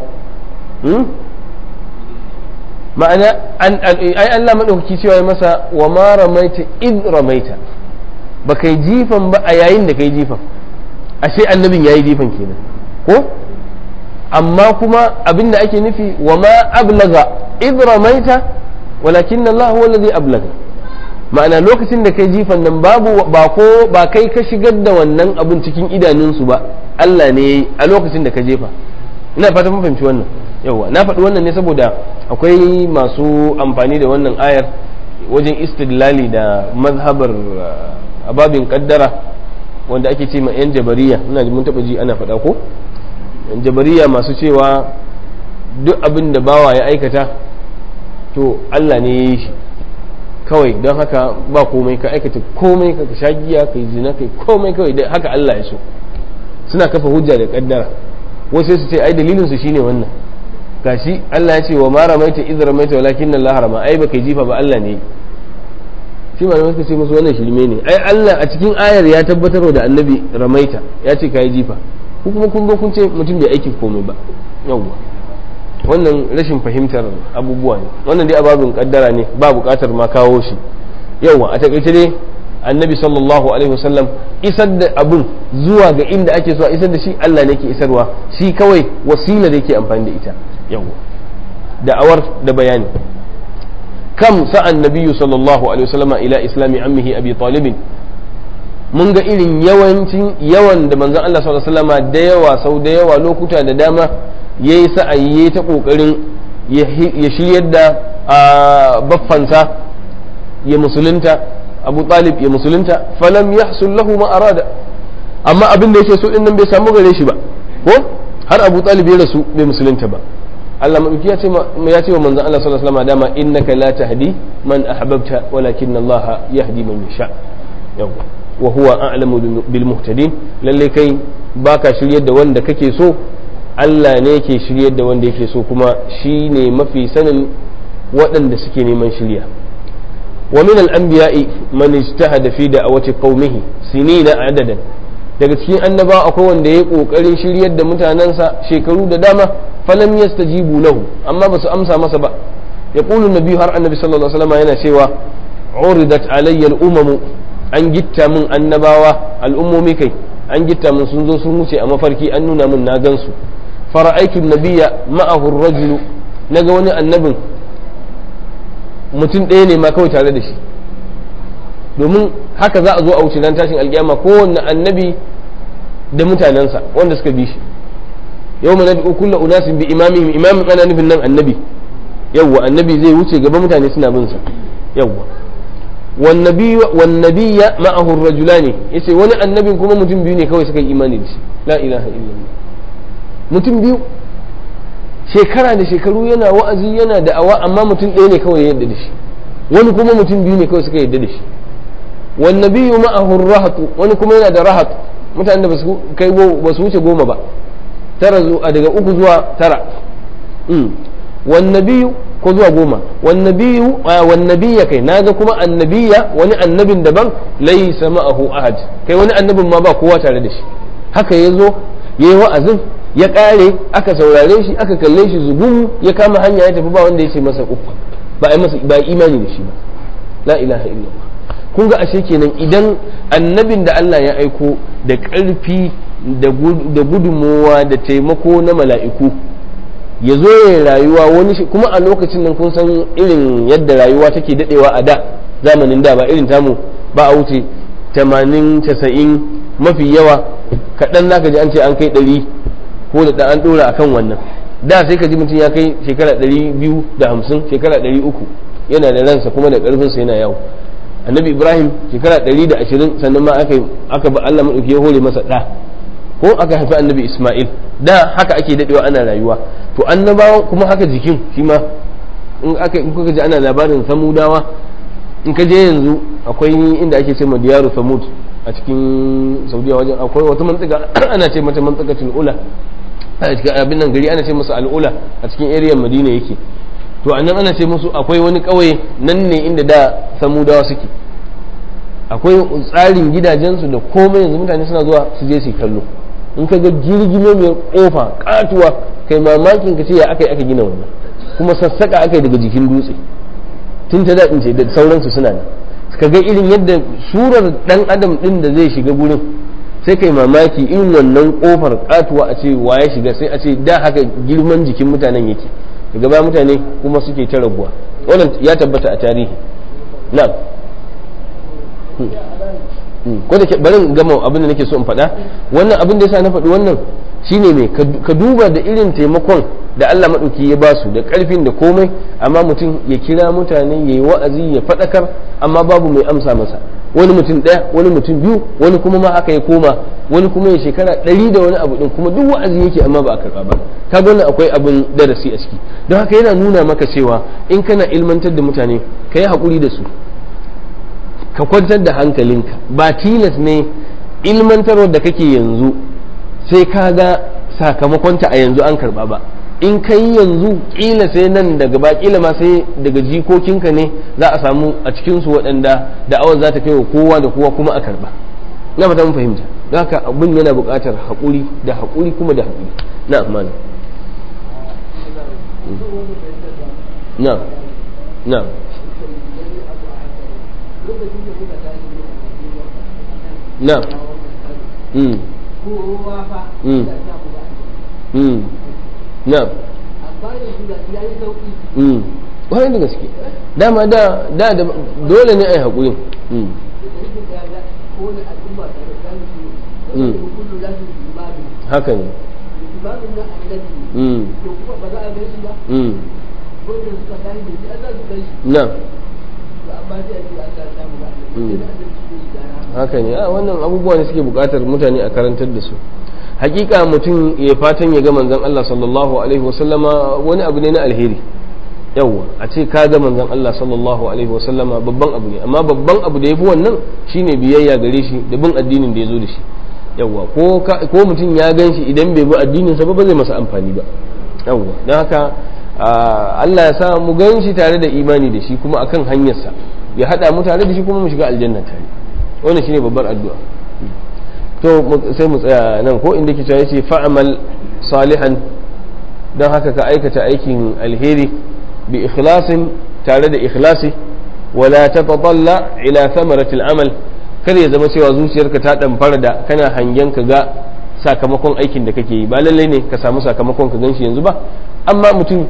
ma'ana ai Allah madaukaki cewa ya masa wa ma ramaita id ramaita ba kai jifan ba a yayin da kai jifan ashe annabin yayi jifan kenan ko amma kuma abinda ake nufi wa ma ablaga id ramaita walakin Allah huwa alladhi ablaga ma'ana lokacin da kai jifan nan babu ba ko ba kai ka shigar da wannan abun cikin idanunsu ba Allah ne yayi a lokacin da ka jefa ina fata mun fahimci wannan yawa na faɗi wannan ne saboda akwai masu amfani da wannan ayar wajen istidlali da mazhabar ababin kaddara wanda ake ce ma 'yan jabariya ina mun taɓa ji ana faɗa ko jabariya masu cewa duk abin da bawa ya aikata to Allah ne ya yi shi kawai don haka ba komai ka aikata komai ka sha giya ka yi zina kai komai kawai da haka Allah ya so suna kafa hujja da kaddara wasu su ce ai dalilin su shine wannan gashi Allah ya ce wa ma ramaita idh ramaita walakin Allah harama ai baka jifa ba Allah ne shi malamai suka ce musu wannan shirme ne ai Allah a cikin ayar ya tabbatar da annabi ramaita ya ce kai jifa ko kuma kun zo kun ce mutum bai aikin komai ba yawwa wannan rashin fahimtar abubuwa ne wannan dai ababin kaddara ne ba bukatar ma kawo shi yawwa a takaice dai annabi sallallahu alaihi wasallam isar da abun zuwa ga inda ake so a isar da shi Allah ne ke isarwa shi kawai wasila da yake amfani da ita yawwa da'awar da bayani kam sa'an nabiyyu sallallahu alaihi wasallama ila islami ammihi abi talibin mun ga irin yawancin yawan da manzon Allah sallallahu alaihi wasallama da yawa sau da yawa lokuta da dama yayi sa'ayi yayi ta kokarin ya shiryar da baffansa ya musulunta abu talib ya musulunta falam yahsul lahu ma arada amma abin da yake so din nan bai samu gare shi ba ko har Abu Talib ya rasu bai musulunta ba Allah madauki ya ce ya ce wa manzon Allah sallallahu alaihi wasallam dama innaka la tahdi man ahbabta walakin Allah yahdi man yasha yawa wa huwa a'lamu bil muhtadin lalle kai baka shiryar da wanda kake so Allah ne yake shiryar da wanda yake so kuma shi ne mafi sanin waɗanda suke neman shirya wa min al-anbiya'i man ijtahada fi da'awati qaumihi sinina adadan daga cikin annaba akwai wanda ya kokarin shiryar da mutanensa shekaru da dama falam yastajibu lahu amma basu amsa masa ba yaqulu nabi har annabi sallallahu alaihi wasallam yana cewa uridat alayya al-umam an gitta min annabawa al'ummomi kai an gitta min sun zo sun wuce a mafarki an nuna min na gansu fara'aitu nabiyya ma'ahu ar-rajulu naga wani annabin mutum ɗaya ne ma kawai tare da shi domin haka za a zo a wuce nan tashin alkiyama kowanne annabi da mutanensa wanda suka bi shi yau mana da kulla unasin bi imamihim imamin ana nufin nan annabi yawwa annabi zai wuce gaba mutane suna bin sa yawwa wan nabiyya ma'ahu ar-rajulani yace wani annabin kuma mutum biyu ne kawai suka yi imani da shi la ilaha illallah mutum biyu shekara da shekaru yana wa'azi yana da'awa amma mutum ɗaya ne kawai ya yadda da shi wani kuma mutum biyu ne kawai suka yadda da shi wan nabiyyu ma'ahu rahatu wani kuma yana da rahat mutanen da ba su kai ba su wuce goma ba tara daga uku zuwa tara wan nabiyyu ko zuwa goma wan nabiyyu wan nabiyya kai naga kuma annabiya wani annabin daban laysa ma'ahu ahad kai wani annabin ma ba kowa tare da shi haka yazo yayi wa'azin ya kare aka saurare shi aka kalle shi zugun ya kama hanya ya tafi ba wanda ya ce masa uffa ba a masa ba imani da shi ba la ilaha illallah kun ga ashe kenan idan annabin da Allah ya aiko da ƙarfi da gudunmowa da taimako na mala'iku ya zo ya rayuwa wani kuma a lokacin nan kun san irin yadda rayuwa take dadewa a da zamanin da ba irin tamu ba a wuce 80 90 mafi yawa kaɗan naka ji an ce an kai ɗari ko da an ɗora akan wannan da sai ka ji mutum ya kai shekara ɗari biyu da hamsin shekara ɗari uku yana da ransa kuma da ƙarfinsa yana yawo annabi ibrahim shekara ɗari da ashirin sannan ma aka aka ba allah maɗauki ya hore masa ɗa ko aka haifi annabi isma'il da haka ake daɗewa ana rayuwa to annabawa kuma haka jikin shi ma in aka in kuka ji ana labarin samudawa in ka je yanzu akwai inda ake ce ma diyaru samud a cikin saudiya wajen akwai wata mantsika ana ce mata mantsikatul ula a cikin abin nan gari ana ce masa al'ula a cikin area madina yake to annan ana ce musu akwai wani kauye nan ne inda da samudawa suke akwai tsarin gidajensu da komai yanzu mutane suna zuwa su je su kallo in ka ga girgime mai kofa katuwa kai mamakin ka ce ya aka yi aka gina wannan kuma sassaka aka yi daga jikin dutse tun ta daɗin ce da sauransu suna nan ka ga irin yadda surar ɗan adam ɗin da zai shiga gurin sai kai mamaki irin wannan kofar katuwa a ce wa ya shiga sai a ce da haka girman jikin mutanen yake daga baya mutane kuma suke ta raguwa wannan ya tabbata a tarihi na'am ko da barin gama abin da nake so in faɗa wannan abin da yasa na faɗi wannan shine mai ka duba da irin taimakon da Allah maɗauki ya basu da ƙarfin da komai amma mutum ya kira mutane ya yi wa'azi ya faɗakar amma babu mai amsa masa wani mutum ɗaya wani mutum biyu wani kuma ma haka ya koma wani kuma ya shekara ɗari da wani abu ɗin kuma duk wa'azi yake amma ba a karɓa ba ka wannan akwai abin darasi a ciki don haka yana nuna maka cewa in kana ilmantar da mutane ka yi haƙuri da su ka kwantar da hankalinka ba tilas ne ilmantarwar da kake yanzu sai ka ga sakamakonta a yanzu an karba ba in ka yi yanzu kila sai nan daga ba kila ma sai daga jikokinka ne za a samu a cikinsu waɗanda da'awar za ta kai wa kowa da kowa kuma a karba na fata mun fahimta don haka abin yana buƙatar haƙuri da haƙuri kuma da haƙuri na amana na na na mm mm mm na mm wani da gaske dama da da dole ne a yi haƙuri haka ne na haka ne a wannan abubuwa ne suke bukatar mutane a karantar da su hakika mutum ya fatan ya ga manzon Allah sallallahu alaihi wasallama wani abu ne na alheri yawwa a ce ka ga manzon Allah sallallahu alaihi wasallama babban abu ne amma babban abu da ya fi wannan shine biyayya gare shi da bin addinin da ya zo da shi yawwa ko mutum ya gan shi idan bai bi addinin sa ba ba zai masa amfani ba yawwa don haka Allah ya sa mu gan shi tare da imani da shi kuma akan hanyarsa ya hada mu tare da shi kuma mu shiga aljanna tare wannan shine babbar addu'a to sai mu tsaya nan ko inda ke cewa yace fa'amal salihan don haka ka aikata aikin alheri bi ikhlasin tare da ikhlasi wala tatatalla ila thamarati amal kar ya zama cewa zuciyarka ta damfara da kana hangen ka ga sakamakon aikin da kake yi ba lallai ne ka samu sakamakon ka ganshi yanzu ba amma mutum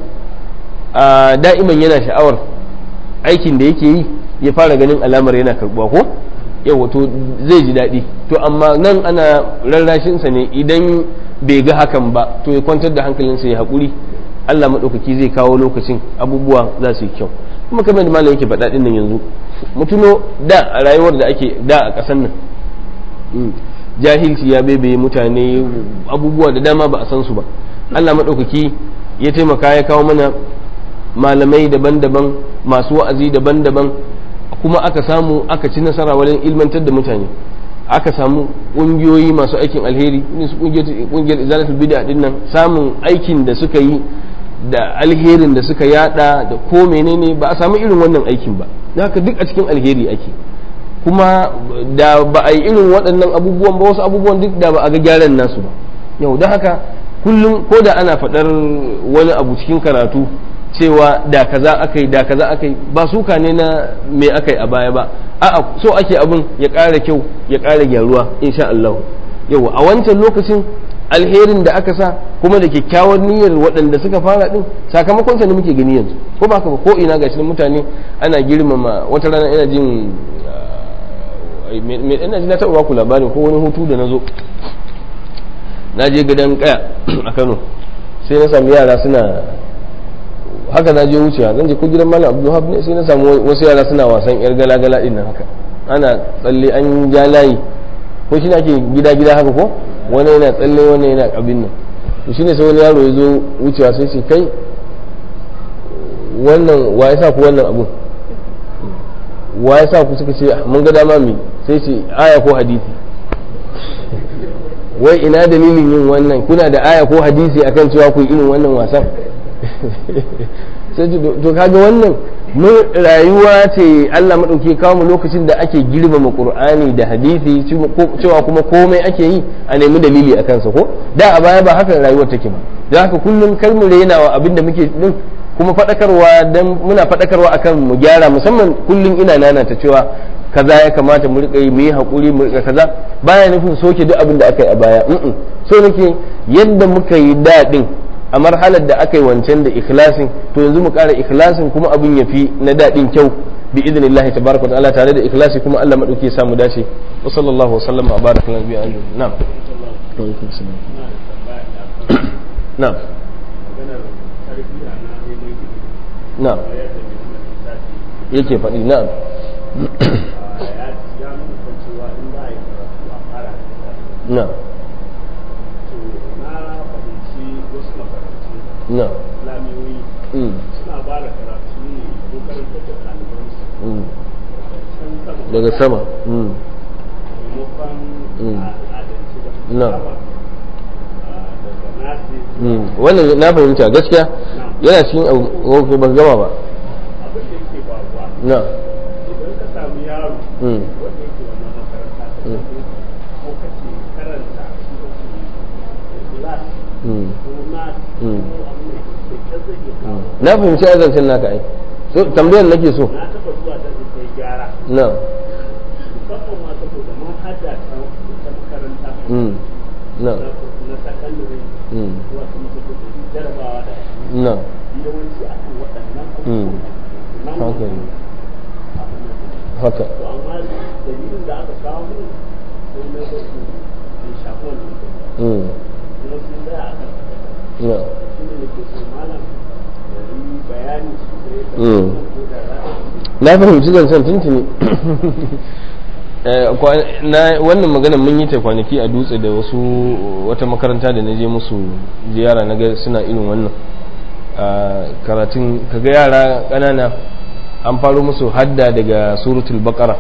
a da'iman yana sha'awar aikin da yake yi ya fara ganin alamar yana karbuwa ko yau to zai ji daɗi to amma nan ana rarrashinsa ne idan bai ga hakan ba to ya kwantar da hankalinsa ya haƙuri Allah maɗaukaki zai kawo lokacin abubuwa za su yi kyau kuma kamar da malam yake faɗa ɗin nan yanzu mutuno da a rayuwar da ake da a ƙasar nan jahilci ya bebe mutane abubuwa da dama ba a san su ba Allah maɗaukaki ya taimaka ya kawo mana malamai daban-daban masu wa'azi daban-daban kuma aka samu aka ci nasara wajen ilmantar da mutane aka samu ƙungiyoyi masu aikin alheri ƙungiyar izalatul bid'a din nan samun aikin da suka yi da alherin da suka yada da ko menene ba a samu irin wannan aikin ba haka duk a cikin alheri ake kuma da ba a yi irin waɗannan abubuwan ba wasu abubuwan duk da ba a ga gyaran nasu ba yau da haka kullum ko da ana faɗar wani abu cikin karatu cewa da kaza aka yi da kaza aka yi ba suka ne na me aka yi a baya ba a'a so ake abin ya ƙara kyau ya ƙara gyaruwa insha Allah yau a wancan lokacin alherin da aka sa kuma da kyakkyawar niyyar waɗanda suka fara din sakamakon sa ne muke gani yanzu ko ba ka ba ko ina gashi mutane ana girmama wata rana ina jin me ina ji na taɓa baku labarin ko wani hutu da na zo na je gidan kaya a Kano sai na sami yara suna haka na je wucewa zan je ko gidan malam abdulhab ne sai na samu wasu yara suna wasan yar gala-gala din nan haka ana tsalle an ja layi ko shi ake gida-gida haka ko wani yana tsalle wani yana abin nan to shine sai wani yaro ya zo wucewa sai ce kai wannan wa ya sa ku wannan abun wa ya sa ku suka ce mun ga dama mi sai ce aya ko hadisi wai ina dalilin yin wannan kuna da aya ko hadisi akan cewa ku irin wannan wasan sai to kaga wannan mun rayuwa ce Allah madauke kawo mu lokacin da ake girmama Qur'ani da hadisi cewa kuma komai ake yi a nemi dalili a kansa ko da a baya ba haka rayuwar take ba don haka kullum kar mu rainawa abin da muke din kuma fadakarwa dan muna fadakarwa akan mu gyara musamman kullum ina nana ta cewa kaza ya kamata mu rika yi mu yi hakuri mu rika kaza baya nufin soke duk abin da aka yi a baya so nake yadda muka yi daɗin a marhalar da aka yi wancan da ikhlasin to yanzu mu ƙara ikhlasin kuma abin ya fi na daɗin kyau bi idnillah tabaraka wa ta'ala tare da ikhlasi kuma Allah madauki ya samu dace wa sallallahu wa sallama wa baraka nabi alaihi na'am na'am na'am yake faɗi na'am na'am na suna ba da karatu ne ko karantar da ɗalibansu daga sama maimakon al'adance da na daga nasi wannan na fahimta gaskiya yana cikin abu ban gama ba abin da yake faruwa na idan ka samu yaro Mm. wanda yake wannan makaranta ta Mm. ko kace karanta shi ake class Mm. ko nas Mm. ko abin da ke da zai iya kawo na fahimci azancin naka ai so tambayar nake so na taɓa zuwa da kai gyara na musamman ma saboda mun hada ta ta makaranta mm. na na sakandare mm. zuwa kuma saboda jarabawa da na yawanci akan waɗannan Mm. abubuwan haka ne abin nan haka to amma dalilin da aka kawo mun sai na ga su bai shafi wannan ba. mm. kuma sun tsaya a kan na shi ne nake so malam da yi bayani su da ya Mm. ko da za a yi na fahimci zancen tuntuni wannan magana mun yi ta kwanaki a dutse da wasu wata makaranta da na je musu ziyara na ga suna irin wannan karatun kaga yara ƙanana an faro musu hadda daga suratul baqara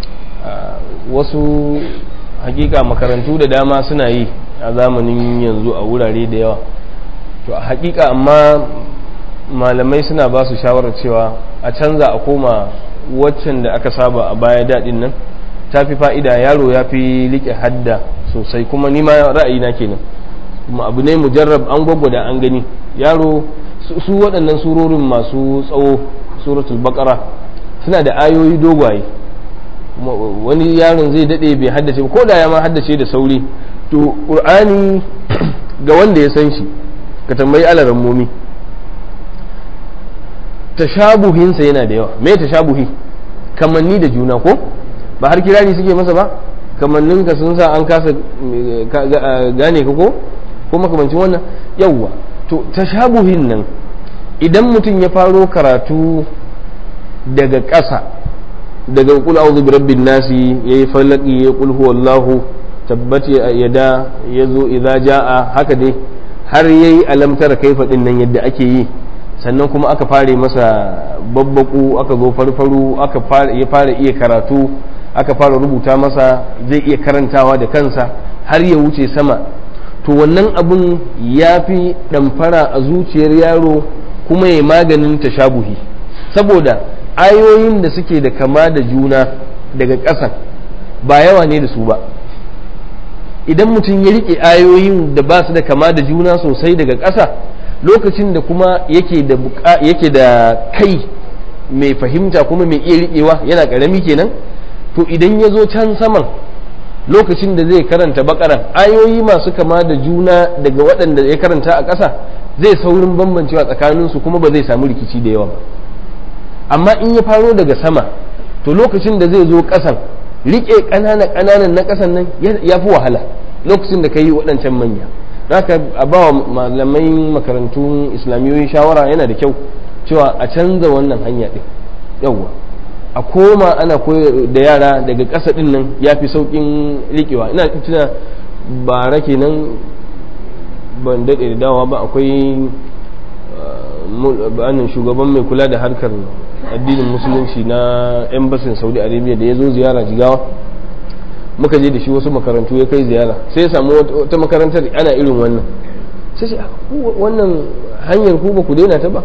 wasu hakika makarantu da dama suna yi a zamanin yanzu a wurare da yawa to a hakika amma malamai suna ba su shawarar cewa a canza a koma waccan da aka saba a baya daɗin nan ta fi fa'ida yaro ya fi riƙe hadda sosai kuma nima ra'ayina kenan kuma abu ne mujarrab an gwagwada an gani yaro su waɗannan surorin masu tsawo suratul baqara suna da ayoyi dogwaye wani yaron zai daɗe bai haddace ko da ya ma haddace da sauri to ƙur'ani ga wanda ya san shi ka tambayi alaran momi tashabuhinsa yana da yawa me tashabuhi kamanni da juna ko ba har kirari suke masa ba kamannin ka sun sa an kasa gane ka ko ko makamancin wannan yawwa to tashabuhin nan idan mutum ya faro karatu daga ƙasa daga kul a'udhu bi rabbin nasi yayi falaki yayi kul huwallahu tabbati yada yazo idza jaa haka dai har yayi alamtar kaifa din nan yadda ake yi sannan kuma aka fare masa babbaku aka zo farfaru aka ya fara iya karatu aka fara rubuta masa zai iya karantawa da kansa har ya wuce sama to wannan abun ya fi ɗamfara a zuciyar yaro kuma ya maganin tashabuhi saboda ayoyin da suke da kama da juna daga ƙasa ba yawa ne da su ba idan mutum ya riƙe ayoyin da ba su da kama da juna sosai daga ƙasa lokacin da kuma yake da kai mai fahimta kuma mai iya riƙewa yana ƙarami kenan to idan ya zo can saman lokacin da zai karanta bakaran ayoyi masu kama da juna daga waɗanda ya karanta a ƙasa zai saurin bambancewa tsakaninsu kuma ba zai samu rikici da yawa ba amma in ya faro daga sama to lokacin da zai zo ƙasan riƙe ƙanana ƙananan na ƙasan nan ya fi wahala lokacin da ka yi waɗancan manya haka a ba wa malamai makarantun islamiyoyi shawara yana da kyau cewa a canza wannan hanya ɗin yawwa a koma ana koyar da yara daga ƙasa ɗin nan ya fi sauƙin riƙewa ina tuna bara kenan ban daɗe da dawa ba akwai bayanin shugaban mai kula da harkar addinin musulunci na embassy saudi arabia da ya zo ziyara jigawa muka je da shi wasu makarantu ya kai ziyara sai ya samu wata makarantar ana irin wannan sai sai wannan hanyar ku ba ku daina ta ba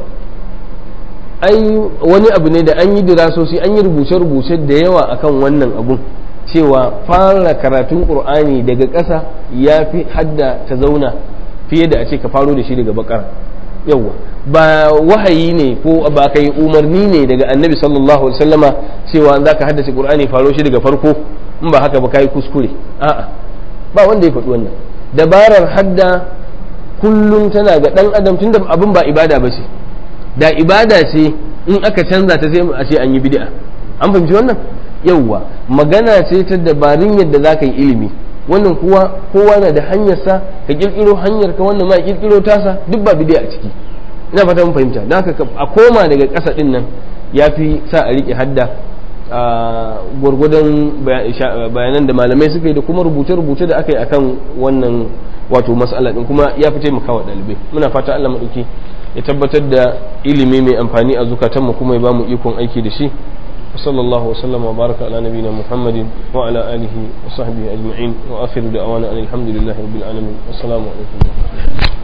ai wani abu ne da an yi dirasosi an yi rubuce-rubuce da yawa akan wannan abun cewa fara karatun qur'ani daga ƙasa ya fi hadda ta zauna fiye da a ce ka faro da shi daga bakara yawa ba wahayi ne ko ba kai umarni ne daga annabi sallallahu alaihi wasallama cewa za ka haddace qur'ani faro shi daga farko in ba haka ba kai kuskure a'a ba wanda ya faɗi wannan dabarar hadda kullum tana ga dan adam tunda abin ba ibada ba ce da ibada ce in aka canza ta sai a ce an yi bid'a an fahimci wannan yauwa magana ce ta dabarun yadda za ka yi ilimi wannan kuwa kowa na da hanyarsa ka kirkiro hanyar ka wannan ma kirkiro tasa duk ba bid'a a ciki ina fata mun fahimta don haka a koma daga ƙasa din nan ya fi sa a riƙe hadda a gwargwadon bayanan da malamai suka yi da kuma rubuce-rubuce da aka yi akan wannan wato mas'ala din kuma ya fi taimakawa ɗalibai muna fata Allah maɗauki ya tabbatar da ilimi mai amfani a zukatanmu kuma ya ba mu ikon aiki da shi وصلى الله وسلم وبارك على نبينا محمد وعلى آله وصحبه أجمعين وآخر دعوانا أن الحمد لله رب العالمين والسلام عليكم ورحمة الله